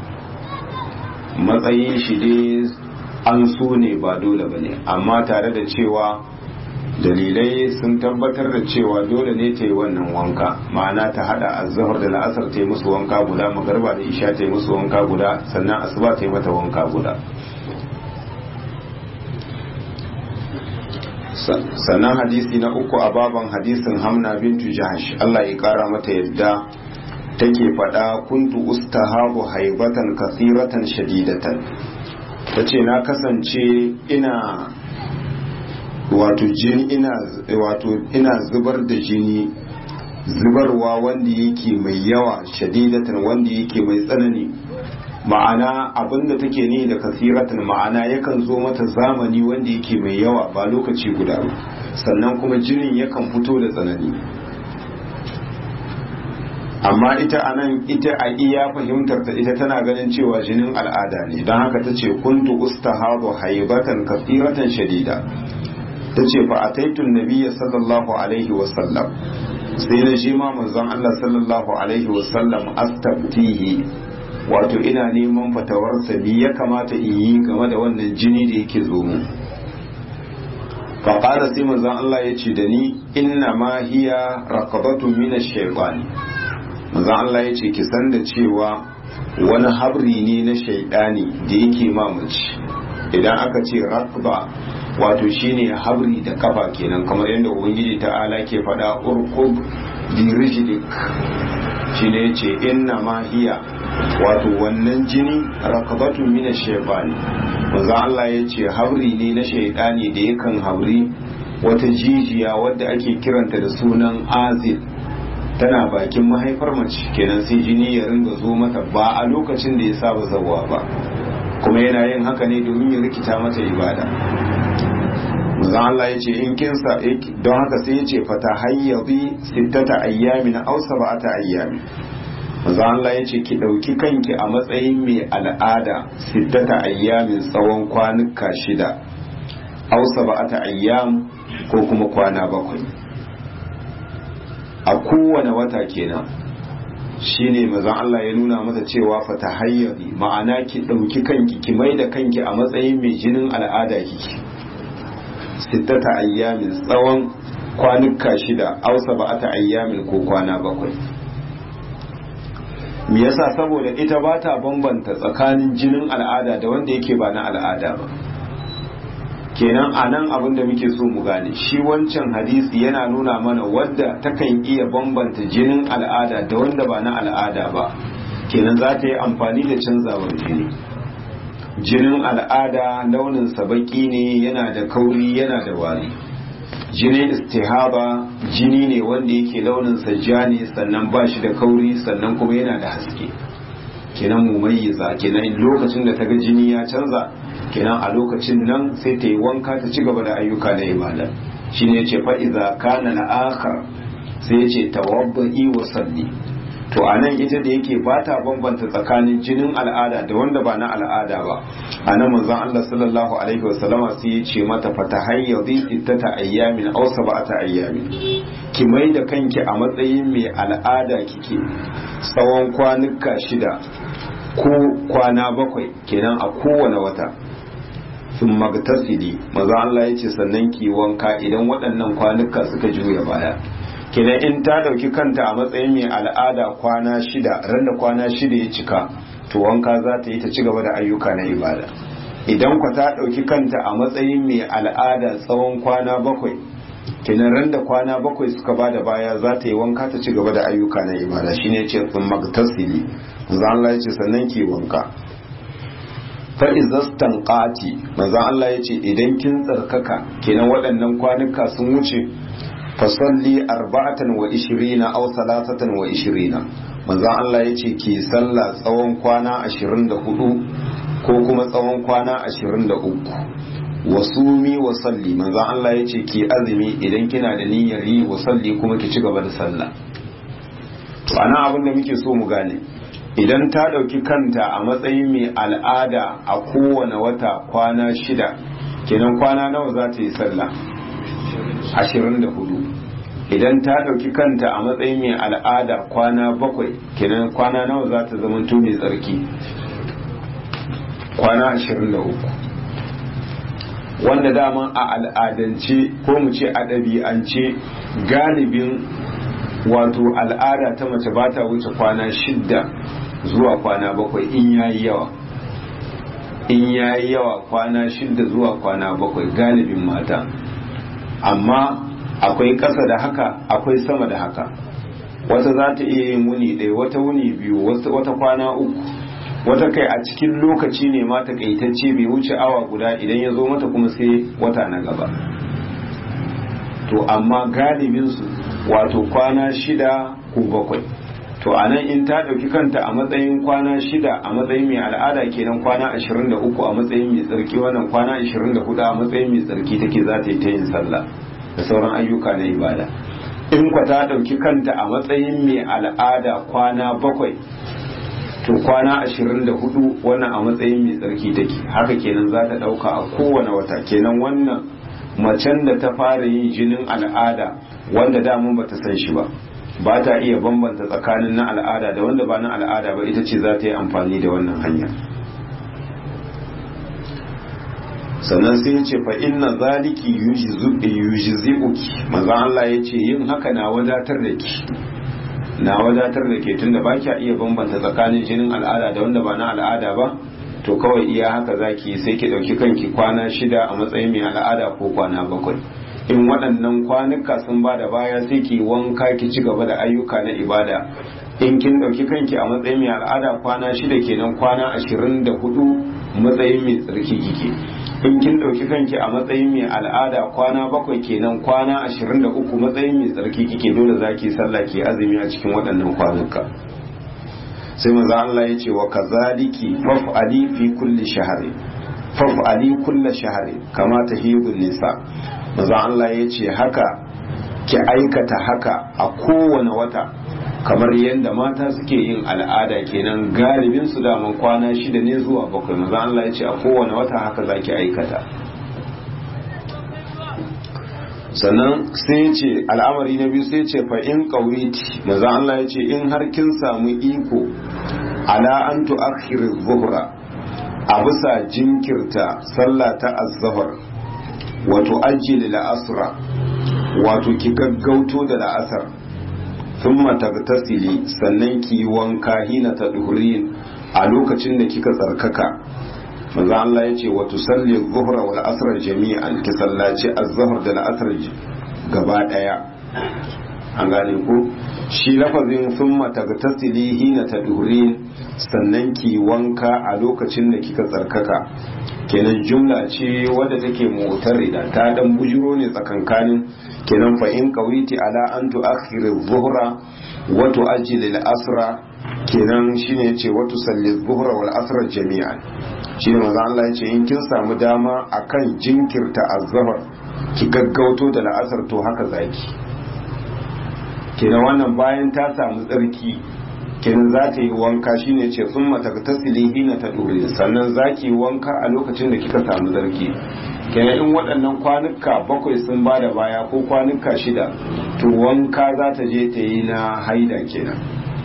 matsayin shi dai an so ne ba dole ba ne amma tare da cewa dalilai sun tabbatar da cewa dole ne ta yi wannan wanka ma'ana ta hada azhar da la'asar ta yi musu wanka guda magarba da isha ta yi musu wanka guda sannan asuba ta yi mata wanka guda sannan hadisi na uku a baban hadisin hamna bintu jahash Allah ya kara mata yadda take faɗa kuntu ustahabu haibatan kasiratan shadidatan tace na kasance ina wato jini ina wato ina zubar da jini zubarwa wanda yake mai yawa shadidatan wanda yake mai tsanani ma'ana abinda take ni da kasiratan ma'ana yakan zo mata zamani wanda yake mai yawa ba lokaci guda ba sannan kuma jinin yakan fito da tsanani amma ita anan ita a iya fahimtar ta ita tana ganin cewa jinin al'ada ne don haka ta ce kuntu ustahadu haibatan kasiratan shadida ta ce fa ataitun nabiyya sallallahu alaihi wasallam sai na shi ma manzon Allah sallallahu alaihi wasallam astabtihi wato ina neman fatawarsa bi ya kamata in yi game da wannan jini da yake zo mu fa qala sai manzon Allah ya ce da ni inna ma hiya raqabatun min ash-shaytan manzon Allah ya ce ki san da cewa wani habri ne na shaidani da yake mamaci idan aka ce raqba wato shine habri da kafa kenan kamar yadda ubangiji ta'ala ke faɗa urqub bi rijlik shine yace inna ma hiya wato wannan jini rakabatun min ash-shaytani manzo Allah yace habri ne na shaydani da yakan habri wata jijiya wadda ake kiranta da sunan azil tana bakin mahaifar mace kenan sai jini ya ringa zo mata ba a lokacin da ya saba zawa ba kuma yana yin haka ne domin ya rikita mata ibada manzo Allah ya ce in kinsa don haka sai ya ce fata hayyabi sittata ayyamin aw sab'ata ayyamin manzo Allah ya ce ki dauki kanki a matsayin mai al'ada sittata ayyamin tsawon kwanuka shida aw sab'ata ayyam ko kuma kwana bakwai a kowane wata kenan shine mazan Allah ya nuna mata cewa fata hayyabi ma'ana ki dauki kanki ki mai da kanki a matsayin mai jinin al'ada kike sittata ayyamin tsawon kwanuka shida aw sab'ata ayyamin ko kwana bakwai me yasa saboda ita ba ta bambanta tsakanin jinin al'ada da wanda yake ba na al'ada ba kenan a nan abin da muke so mu gane shi wancan hadisi yana nuna mana wadda takan iya bambanta jinin al'ada da wanda ba na al'ada ba kenan za ta yi amfani da canzawar jini jinin al'ada launin baki ne yana da kauri yana da wari jinin istihaba jini ne wanda yake launin ja ne sannan ba shi da kauri sannan kuma yana da haske kenan mumayyiza kenan lokacin da ta ga jini ya canza kenan a lokacin nan sai ta yi wanka ta ci gaba da ayyuka na ibada shine yace fa idza kana al-akhar sai yace tawabbi wa salli to anan ita da yake ba ta bambanta tsakanin jinin al'ada da wanda ba na al'ada ba anan manzon Allah sallallahu alaihi wa sallama sai ya ce mata fatahayyadi ittata ayyamin aw sab'ata ayyamin ki mai da kanki a matsayin mai al'ada kike tsawon kwanuka shida ko kwana bakwai kenan a kowane wata sun magtasili maza Allah ya ce sannan ki wanka idan waɗannan kwanuka suka juya baya kenan in ta ɗauki kanta a matsayin mai al'ada kwana shida ran da kwana shida ya cika to wanka za ta yi ta ci gaba da ayyuka na ibada idan kwa ta ɗauki kanta a matsayin mai al'ada tsawon kwana bakwai kenan ran da kwana bakwai suka bada baya za ta yi wanka ta ci gaba da ayyuka na ibada shine ce sun magtasili manzo Allah ya ce sannan ki wanka fa izastan qati manzo Allah ya ce idan kin tsarkaka kenan waɗannan kwanuka sun wuce fa salli arba'atan wa ishirina aw salasatan wa ishirina manzo Allah ya ce ki sallah tsawon kwana 24 ko kuma tsawon kwana 23 wasumi wa salli manzon Allah ya ce ki azumi idan kina da niyyar yi wa salli kuma ki ci gaba da sallah to ana abin da muke so mu gane idan ta ɗauki kanta a matsayin mai al'ada a kowane wata kwana shida kenan kwana nawa za ta yi sallah ashirin da hudu idan ta ɗauki kanta a matsayin mai al'ada kwana bakwai kenan kwana nawa za ta zama mai tsarki kwana ashirin da uku wanda daman a al'adance ko mu ce a ɗabi'ance galibin wato al'ada ta mace ba ta wuce kwana shidda zuwa kwana bakwai in yayi yawa in yayi yawa kwana shidda zuwa kwana bakwai galibin mata amma akwai ƙasa da haka akwai sama da haka wata za ta iya yin wuni ɗaya wata wuni biyu wata kwana uku wata kai a cikin lokaci ne ma takaitacce bai wuce awa guda idan ya zo mata kuma sai wata na gaba to amma galibinsu wato kwana shida ko bakwai to a nan in ta ɗauki kanta a matsayin kwana shida a matsayin mai al'ada kenan kwana 23 a matsayin mai tsarki wannan kwana 24 a matsayin mai tsarki take za ta yi ta yin sallah da sauran ayyuka na ibada in kwa ta ɗauki kanta a matsayin mai al'ada kwana bakwai to kwana 24 wannan a matsayin mai tsarki take haka kenan za ta ɗauka a kowane wata kenan wannan macen da ta fara yin jinin al'ada wanda damun ba ta san shi ba ba ta iya bambanta tsakanin na al'ada da wanda ba na al'ada ba ita ce za ta yi amfani da wannan hanya sannan sai ya ce fa inna zaliki yujzi'uki manzo Allah ya ce yin haka na wadatar da ki na wadatar da ke tunda ba kya iya bambanta tsakanin jinin al'ada da wanda ba na al'ada ba to kawai iya haka zaki sai ki dauki kanki kwana shida a matsayin mai al'ada ko kwana bakwai in waɗannan kwanuka sun ba da baya sai ki wanka ki ci gaba da ayyuka na ibada in kin ɗauki kanki a matsayin mai al'ada kwana shida kenan kwana ashirin da hudu matsayin mai tsarki kike in kin ɗauki kanki a matsayin mai al'ada kwana bakwai kenan kwana ashirin da uku matsayin mai tsarki kike dole za ki sallah ki azumi a cikin waɗannan kwanuka sai maza Allah ya ce wa kazaliki faf'ali fi kulli shahri faf'ali kulla shahri kama tahidun nisa maza Allah ya ce haka ki aikata haka a kowane wata kamar yadda mata suke yin al'ada kenan galibin su daman kwana shida ne zuwa bakwai maza Allah ya ce a kowane wata haka za ki aikata sannan sai ce al'amari na biyu sai ce fa in qawiti maza Allah ya ce in har kin samu iko ala an tu'akhir zuhra a bisa jinkirta sallah ta az-zuhr wato ajili la'asra wato ki gaggauto da la'asar thumma tagtasili sannan ki wanka hina ta duhurin a lokacin da kika tsarkaka manzo Allah yace wa tusalli dhuhra wal asr jami'an ki sallaci az-zuhr da la'asar gaba daya an gane ko shi lafazin thumma tagtasili hina ta duhurin sannan ki wanka a lokacin da kika tsarkaka kenan jumla ce wadda take mu'tarida ta dan bujiro ne tsakankanin kenan fa in qawiti ala an tu'akhir adh-dhuhra wa tu'ajjil al-asra kenan shine yace wa tusalli adh-dhuhra wal asra jami'an shine manzo Allah yace in kin samu dama akan jinkirta az-zuhr ki gaggauto da la'asar to haka zaki kenan wannan bayan ta samu tsarki kenan za ta yi wanka shine ce sun mata tasili hina ta dore sannan za ki yi wanka a lokacin da kika samu zarki kenan in waɗannan kwanuka bakwai sun ba da baya ko kwanuka shida to wanka za ta je ta yi na haida kenan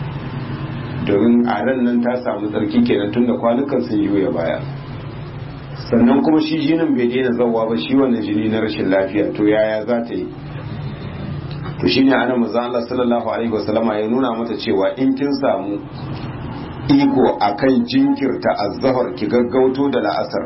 domin a ran nan ta samu tsarki kenan tunda kwanukan sun juya baya sannan kuma shi jinin bai daina zawa ba shi wannan jini na rashin lafiya to yaya za ta yi to shine ana manzo Allah sallallahu alaihi wasallama ya nuna mata cewa in kin samu iko akan jinkirta azhar ki gaggauto da la'asar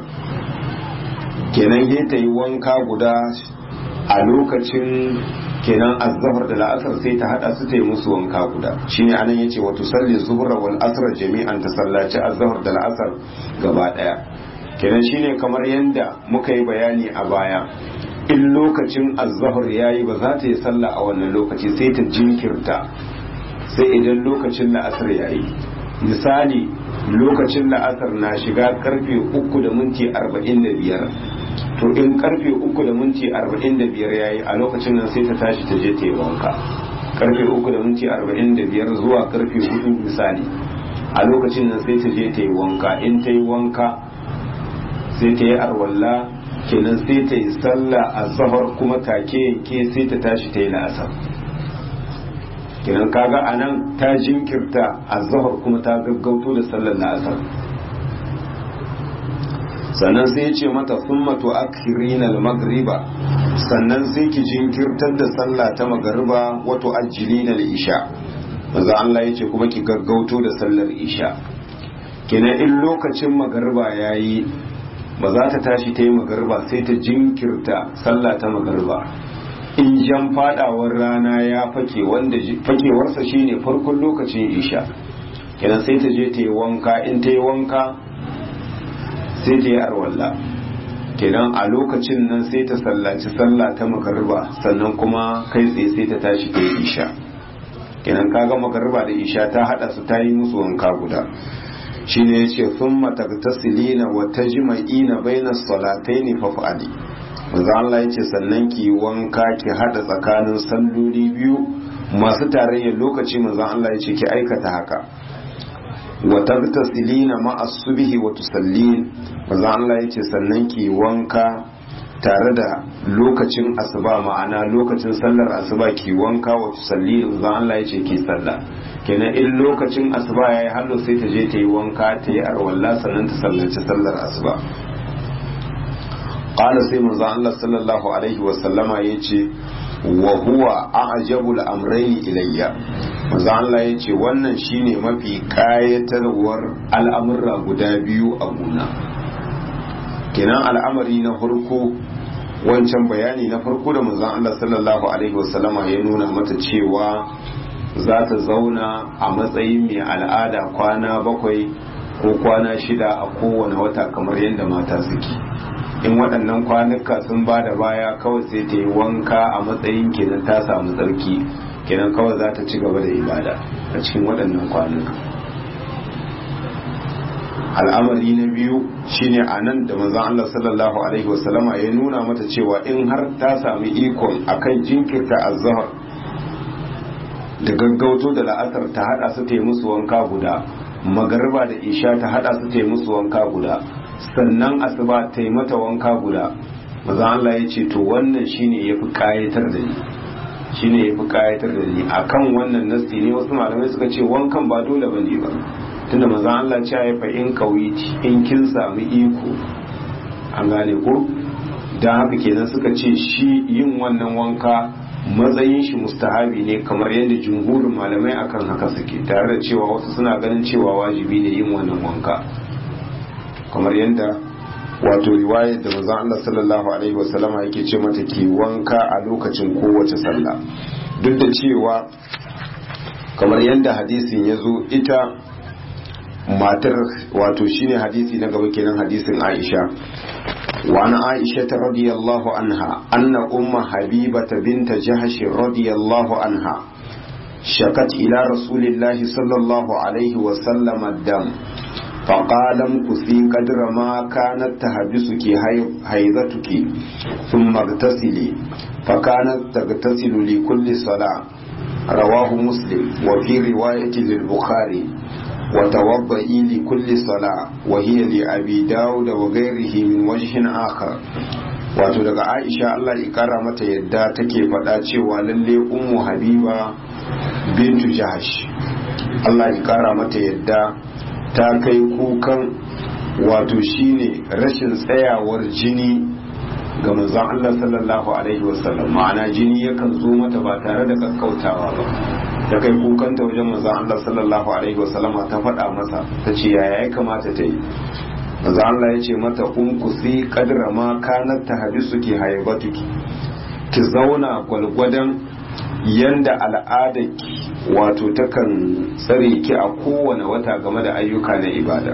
kenan he ta yi wanka guda a lokacin kenan azhar da la'asar sai ta hada su ta yi musu wanka guda shine anan yace wa tusalli zuhra wal asr jami'an ta sallaci azhar da la'asar gaba daya kenan shine kamar yanda muka yi bayani a baya in lokacin azahar ya yi ba za ta yi sallah a wannan lokaci sai ta jinkirta sai idan lokacin la'asar ya yi misali lokacin la'asar na shiga karfe uku da minti arba'in da biyar to in karfe uku da minti arba'in da biyar ya yi a lokacin nan sai ta tashi ta je ta yi wanka karfe uku da minti arba'in da biyar zuwa karfe hudu misali a lokacin nan sai ta je ta yi wanka in ta yi wanka sai ta yi arwalla kenan sai ta yi sallah a zahar kuma take yanke sai ta tashi ta yi la'asar kenan kaga a nan ta jinkirta a zahar kuma ta gaggauto da sallar la'asar sannan sai ya ce mata thumma tu'akhirina al-maghriba sannan sai ki jinkirtar da sallah ta magariba wa tu'ajjilina al-isha manzo Allah ya ce kuma ki gaggauto da sallar isha kenan in lokacin magariba yayi ba za ta tashi ta yi magariba sai ta jinkirta sallah ta magariba in jan fadawar rana ya fake wanda fakewarsa shine farkon lokacin isha kenan sai ta je ta yi wanka in ta yi wanka sai ta yi arwalla kenan a lokacin nan sai ta sallaci sallah ta magariba sannan kuma kai tsaye sai ta tashi ta yi isha kenan kaga magariba da isha ta hada su ta yi musu wanka guda shine yace thumma tagtasilina wa tajma'ina baina salataini fa fa'ali manzo Allah yace sannan ki wanka ki hada tsakanin salloli biyu masu tarayyar lokaci manzo Allah yace ki aikata haka wa tagtasilina ma'a subhi wa tusallin manzo Allah yace sannan ki wanka tare da lokacin asuba ma'ana lokacin sallar asuba ki wanka wa tusalli manzo Allah yace ki sallah kenan in lokacin asuba yayi hallo sai ta je ta yi wanka ta yi arwalla sannan ta sallaci sallar asuba qala sai manzo Allah sallallahu alaihi wa sallama yace wa huwa a'jabul amrayni ilayya manzo Allah yace wannan shine mafi kayatarwar al'amurra guda biyu a guna kenan al'amari na farko wancan bayani na farko da manzon Allah sallallahu alaihi wasallama ya nuna mata cewa za ta zauna a matsayin mai al'ada kwana bakwai ko kwana shida a kowane wata kamar yadda mata suke in waɗannan kwanuka sun ba da baya kawai sai ta yi wanka a matsayin kenan ta samu tsarki kenan kawai za ta ci gaba da ibada a cikin waɗannan kwanuka al'amari na biyu shine a nan da manzon Allah sallallahu alaihi wasallama ya nuna mata cewa in har ta sami ikon akan jinkirta azhar da gaggauto da la'asar ta hada su ta yi musu wanka guda magariba da isha ta hada su ta yi musu wanka guda sannan asuba ta yi mata wanka guda manzon Allah ya ce to wannan shine yafi kayatar da ni shine yafi kayatar da ni akan wannan nasti ne wasu malamai suka ce wankan ba dole bane ba tunda manzon Allah ce ya fa in kawiti in kin sami iko an gane ko dan haka kenan suka ce shi yin wannan wanka matsayin shi mustahabi ne kamar yadda jumhurin malamai akan haka suke tare da cewa wasu suna ganin cewa wajibi ne yin wannan wanka kamar yadda wato riwayar da manzon Allah sallallahu alaihi wasallama yake ce mata ki wanka a lokacin kowace sallah duk da cewa kamar yadda hadisin ya zo ita matar wato shine hadisi na gaba kenan hadisin Aisha wa ana Aisha ta radiyallahu anha anna umma habibata binta jahsh radiyallahu anha shakat ila rasulillahi sallallahu alaihi wa sallam ad-dam فقال امكثي قدر ما كانت تحبسك حيضتك ثم اغتسلي فكانت تغتسل لكل صلاة رواه مسلم وفي رواية للبخاري وتوضئي لكل صلاة وهي لأبي داود وغيره من وجه آخر wato daga aisha Allah ya kara mata yadda take faɗa cewa lalle ummu habiba bintu jahash Allah ya kara mata yadda ta kai kukan wato shine rashin tsayawar jini ga manzon Allah sallallahu alaihi wasallam ma'ana jini yakan zo mata ba tare da kakkautawa ba ta kai kukanta wajen manzon Allah sallallahu alaihi wasallam ta faɗa masa ta ce yaya ya kamata ta yi manzon Allah ya ce mata umkusi kadra ma kanat tahdisu ki haibatuki ki zauna gwalgwadon yanda al'adarki wato takan tsare ki a kowane wata game da ayyuka na ibada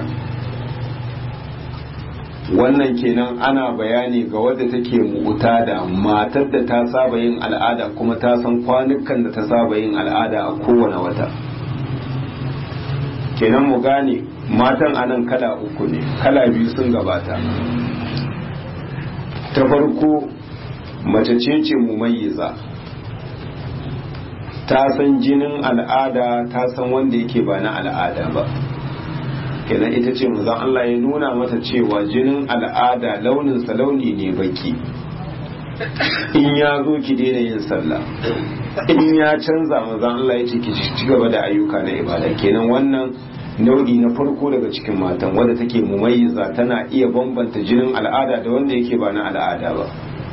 wannan kenan ana bayani ga wadda take mu'uta da matar da ta saba yin al'ada kuma ta san kwanukan da ta saba yin al'ada a kowane wata kenan mu gane matan anan kala uku ne kala biyu sun gabata ta farko mace ce ce mumayyiza ta san jinin al'ada ta san wanda yake ba na al'ada ba kenan ita ce manzon Allah ya nuna mata cewa jinin al'ada launinsa launi ne baki in ya zo ki daina yin sallah in ya canza manzon Allah ya ce ki ci gaba da ayyuka na ibada kenan wannan nau'i na farko daga cikin matan wadda take mumayyiza tana iya bambanta jinin al'ada da wanda yake ba na al'ada ba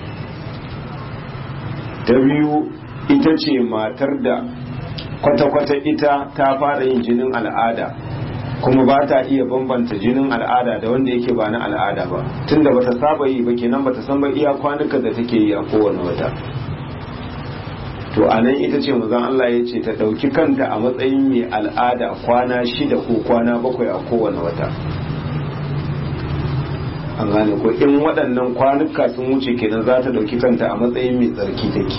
ta biyu ita ce matar da kwata-kwata ita ta fara yin jinin al'ada kuma ba ta iya bambanta jinin al'ada da wanda yake ba na al'ada ba tunda bata saba yi ba kenan bata san ba iya kwanukan da take yi a kowane wata to a nan ita ce mazan Allah ya ce ta ɗauki kanta a matsayin mai al'ada kwana shida ko kwana bakwai a kowane wata an gane ko in waɗannan kwanuka sun wuce kenan za ta ɗauki kanta a matsayin mai tsarki take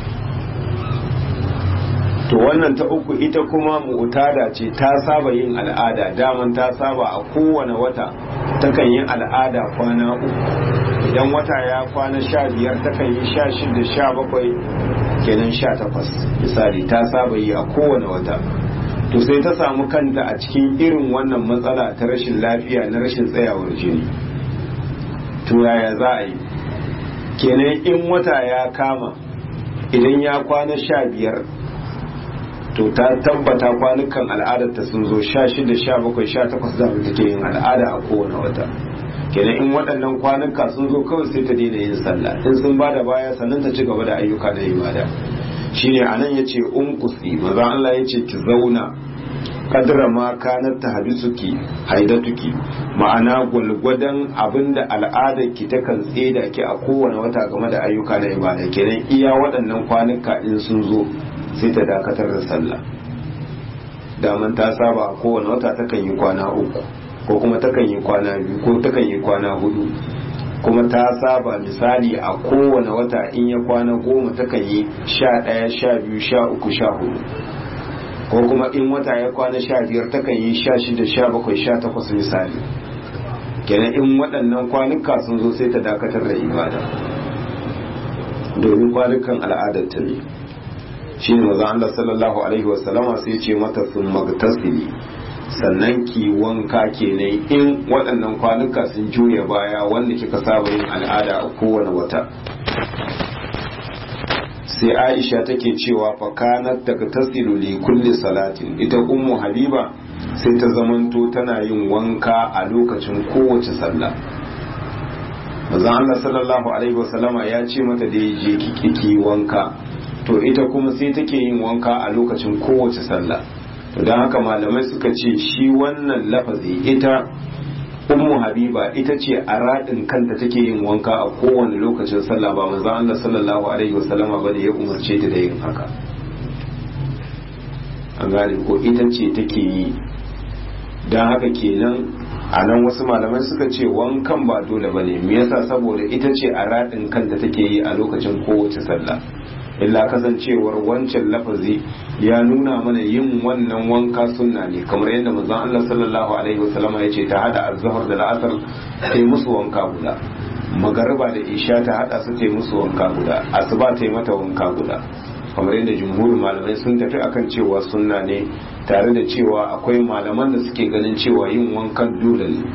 to wannan ta uku ita kuma mu'tada ce ta saba yin al'ada daman ta saba a kowane wata takan yi al'ada kwana uku idan wata ya kwana sha biyar takan yi sha shida sha bakwai kenan sha takwas misali ta saba yi a kowane wata to sai ta samu kanta a cikin irin wannan matsala ta rashin lafiya na rashin tsayawar jini to yaya za a yi kenan in wata ya kama idan ya kwana sha biyar to ta tabbata kwanukan al'adarta sun zo sha shida sha bakwai sha takwas da take yin al'ada a kowane wata kenan in waɗannan kwanuka sun zo kawai sai ta daina yin sallah in sun bada baya sannan ta ci gaba da ayyuka na ibada shine anan yace umkusi maza Allah yace ki zauna kadra ma kanat tahbisuki haidatuki ma'ana gwalgwadon abinda al'adar ki ta kan tseda ki a kowane wata game da ayyuka na ibada kenan iya waɗannan kwanuka in sun zo sai ta dakatar da sallah daman ta saba a kowane wata takan yi kwana uku ko kuma takan yi kwana biyu ko takan yi kwana hudu kuma ta saba misali a kowane wata in ya kwana goma takan yi sha ɗaya sha biyu sha uku sha hudu ko kuma in wata ya kwana sha biyar takan yi sha shida sha bakwai sha takwas misali kenan in waɗannan kwanuka sun zo sai ta dakatar da ibada domin kwanukan al'adar ta ne shi ne maza Allah sallallahu alaihi wasallama sai ce mata sun magtasili sannan ki wanka kenan in waɗannan kwanuka sun juya baya wanda kika saba yin al'ada a kowane wata sai aisha take cewa fakanat daga tasiru li kulli salatin ita ummu habiba sai ta zamanto tana yin wanka a lokacin kowace sallah maza Allah sallallahu alaihi wasallama ya ce mata da je kiki wanka to ita kuma sai take yin wanka a lokacin kowace sallah to don haka malamai suka ce shi wannan lafazi ita ummu habiba ita ce a raɗin kanta take yin wanka a kowane lokacin sallah ba manzo Allah sallallahu alaihi wasallama bane ya umarce ta da yin haka an gane ko ita ce take yi don haka kenan a nan wasu malamai suka ce wankan ba dole bane me yasa saboda ita ce a raɗin kanta take yi a lokacin kowace sallah illa kasancewar wancan lafazi ya nuna mana yin wannan wanka sunna ne kamar yadda manzon Allah sallallahu alaihi wasallama ya ce ta hada azhar da la'asar ta yi musu wanka guda magariba da isha ta hada su ta yi musu wanka guda asuba ta yi mata wanka guda kamar yadda jumhurin malamai sun tafi akan cewa sunna ne tare da cewa akwai malaman da suke ganin cewa yin wankan dole ne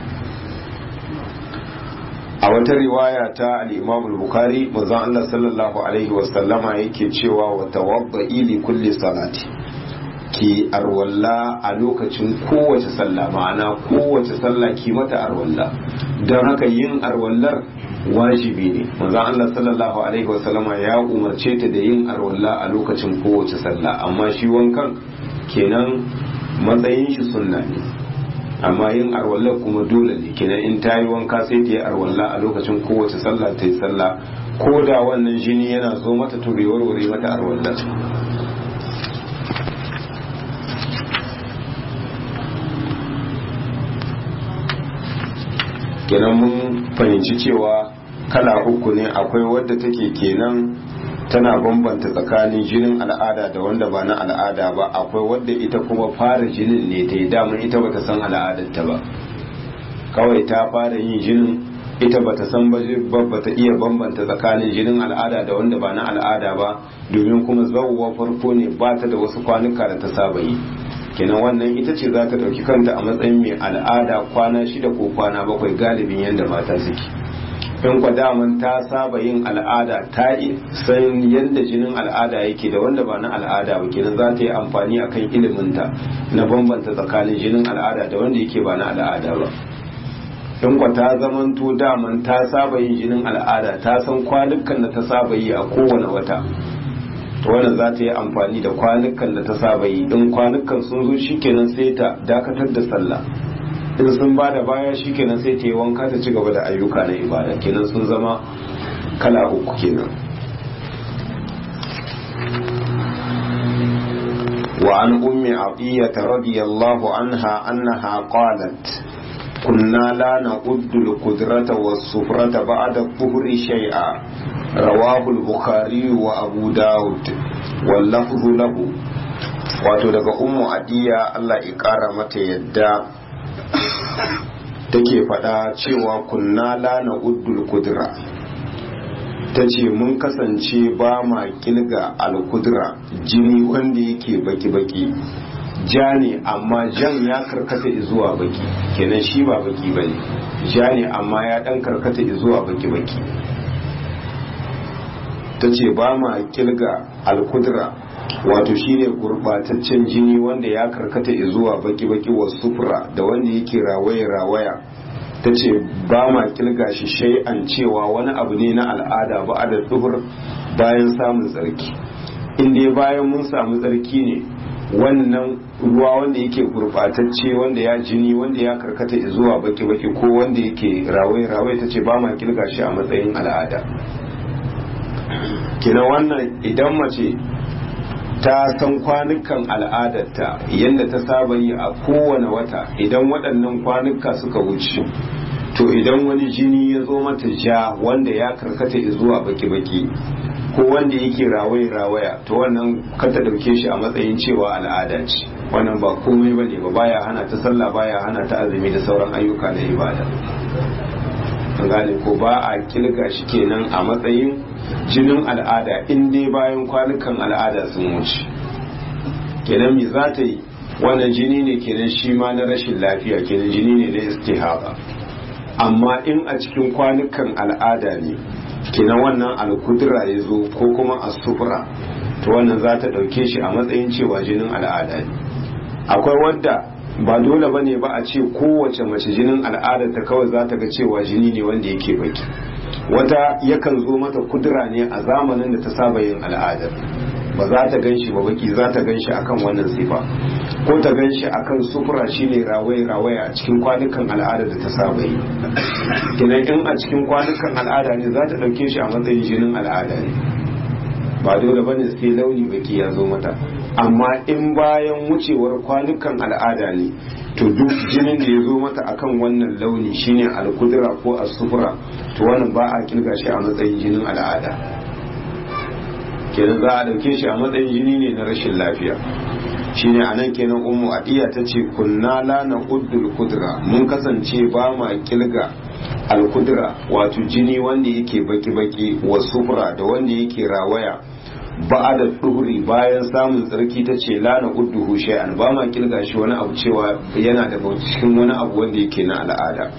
a wata riwaya ta al-Imam al-Bukhari manzon Allah sallallahu alaihi wasallama yake cewa wa tawadda'i li kulli salati ki arwalla a lokacin kowace sallah ma'ana kowace sallah ki mata arwalla don haka yin arwallar wajibi ne manzon Allah sallallahu alaihi wasallama ya umarce ta da yin arwalla a lokacin kowace sallah amma shi wankan kenan matsayin shi sunna ne amma yin arwallar kuma dole ne kenan in ta yi wanka sai ta yi arwalla a lokacin kowace sallah ta yi sallah ko da wannan jini yana zo mata to bai warware mata arwallar kenan mun fahimci cewa kala uku ne akwai wadda take kenan tana bambanta tsakanin jinin al'ada da wanda ba na al'ada ba akwai wadda ita kuma fara jinin ne ta yi damar ita bata san al'adarta ba kawai ta fara yin jinin ita bata san ba bata iya bambanta tsakanin jinin al'ada da wanda ba na al'ada ba domin kuma zawwa farko ne ba ta da wasu kwanuka da ta saba yi kenan wannan ita ce za ta ɗauki kanta a matsayin mai al'ada kwana shida ko kwana bakwai galibin yadda mata suke in kwa daman ta saba yin al'ada ta san yadda jinin al'ada yake da wanda ba na al'ada ba kenan za ta yi amfani akan iliminta na bambanta tsakanin jinin al'ada da wanda yake ba na al'ada ba in kwa ta zamanto daman ta saba yin jinin al'ada ta san kwanukan da ta saba yi a kowane wata to wannan za ta yi amfani da kwanukan da ta saba yi in kwanukan sun zo shikenan sai ta dakatar da sallah in sun ba da baya shikenan sai ta yi wanka ta ci gaba da ayyuka na ibada kenan sun zama kala uku kenan وعن أم عطية رضي الله عنها أنها قالت كنا لا نعد القدرة والسفرة بعد الظهر شيئا رواه البخاري وأبو داود واللفظ له wato daga ummu adiya Allah ya kara mata yadda take faɗa cewa kunna la na uddul kudra ta ce mun kasance ba ma kilga alkudra jini wanda yake baki-baki ja ne amma jan ya karkata zuwa baki kenan shi ba baki ba ne ja ne amma ya dan karkata zuwa baki-baki ta ce ba ma kilga alkudra wato shine gurbataccen jini wanda ya karkata zuwa baki-baki wa sufura da wanda yake rawaya-rawaya ta ce ba ma kilga shi shay'an cewa wani abu ne na al'ada ba a da duhur bayan samun tsarki inda bayan mun samu tsarki ne wannan ruwa wanda yake gurbatacce wanda ya jini wanda ya karkata zuwa baki-baki ko wanda yake rawai-rawai ta ce ba ma kilga shi a matsayin al'ada kina wannan idan mace ta san kwanukan al'adarta yadda ta saba yi a kowane wata idan waɗannan kwanuka suka wuce to idan wani jini ya zo mata ja wanda ya karkata zuwa baki-baki ko wanda yake rawaya-rawaya to wannan kata dauke shi a matsayin cewa al'ada ce wannan ba komai bane ba baya hana ta sallah baya hana ta azumi da sauran ayyuka na ibada gane ko ba a kilga shi kenan a matsayin jinin al'ada in dai bayan kwanukan al'ada sun wuce kenan me za ta yi wannan jini ne kenan shi ma na rashin lafiya kenan jini ne na istihaba amma in a cikin kwanukan al'ada ne kenan wannan alkudura ya zo ko kuma asufura to wannan za ta ɗauke shi a matsayin cewa jinin al'ada ne akwai wadda ba dole ba ne ba a ce kowace mace jinin al'ada ta kawai za ta ga cewa jini ne wanda yake baki wata yakan zo mata kudura ne a zamanin da ta saba yin al'adar ba za ta gan shi ba baki za ta gan shi akan wannan sifa ko ta gan shi akan sufura shine rawaye rawaye a cikin kwanukan al'ada da ta saba yi kinan in a cikin kwanukan al'ada ne za ta ɗauke shi a matsayin jinin al'ada ne ba dole bane sai launi baki ya zo mata amma in bayan wucewar kwanukan al'ada ne to duk jinin da ya zo mata akan wannan launi shine alkudura ko asufura to wannan ba a kirga shi a matsayin jinin al'ada kenan za a dauke shi a matsayin jini ne na rashin lafiya shine anan kenan ummu adiya ta ce kunna la na uddul kudra mun kasance ba ma kilga alkudra wato jini wanda yake baki-baki wa sufura da wanda yake rawaya ba da duhuri bayan samun tsarki ta ce lana udduhu shay'an ba ma kilga shi wani abu cewa yana da cikin wani abu wanda yake na al'ada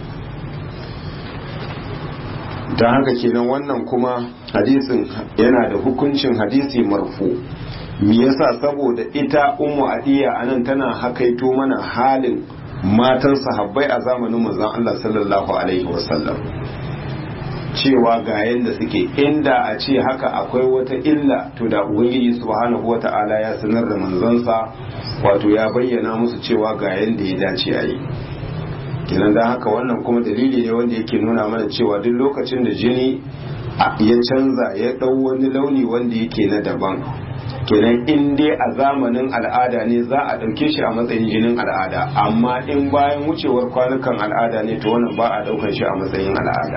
don haka kenan wannan kuma hadisin yana da hukuncin hadisi marfu me yasa saboda ita ummu adiya anan tana hakaito mana halin matan sahabbai a zamanin manzon Allah sallallahu alaihi wasallam cewa ga yadda suke inda a ce haka akwai wata illa to da ubangiji subhanahu wata'ala ya sanar da manzansa wato ya bayyana musu cewa ga yadda ya dace a yi kenan da haka wannan kuma dalili ne wanda yake nuna mana cewa duk lokacin da jini ya canza ya ɗau wani launi wanda yake na daban kenan in dai a zamanin al'ada ne za a ɗauke shi a matsayin jinin al'ada amma in bayan wucewar kwanukan al'ada ne to wannan ba a ɗaukar shi a matsayin al'ada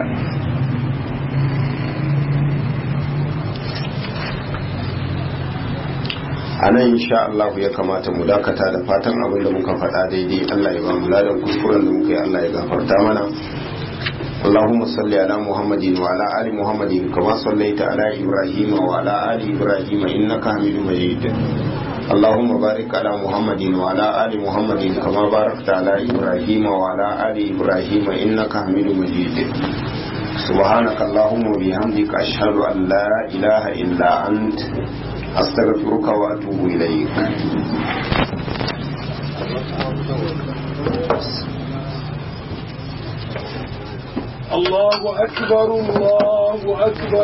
a nan insha Allah ya kamata mu dakata da fatan abin da muka faɗa daidai Allah ya ba mu ladan kuskuren da muka yi Allah ya gafarta mana اللهم صل على محمد وعلى آل محمد كما صليت على إبراهيم وعلى آل إبراهيم إنك حميد مجيد اللهم بارك على محمد وعلى آل محمد كما باركت على إبراهيم وعلى آل إبراهيم إنك حميد مجيد سبحانك اللهم وبحمدك أشهد أن لا إله إلا أنت أستغفرك وأتوب إليك الله أكبر الله أكبر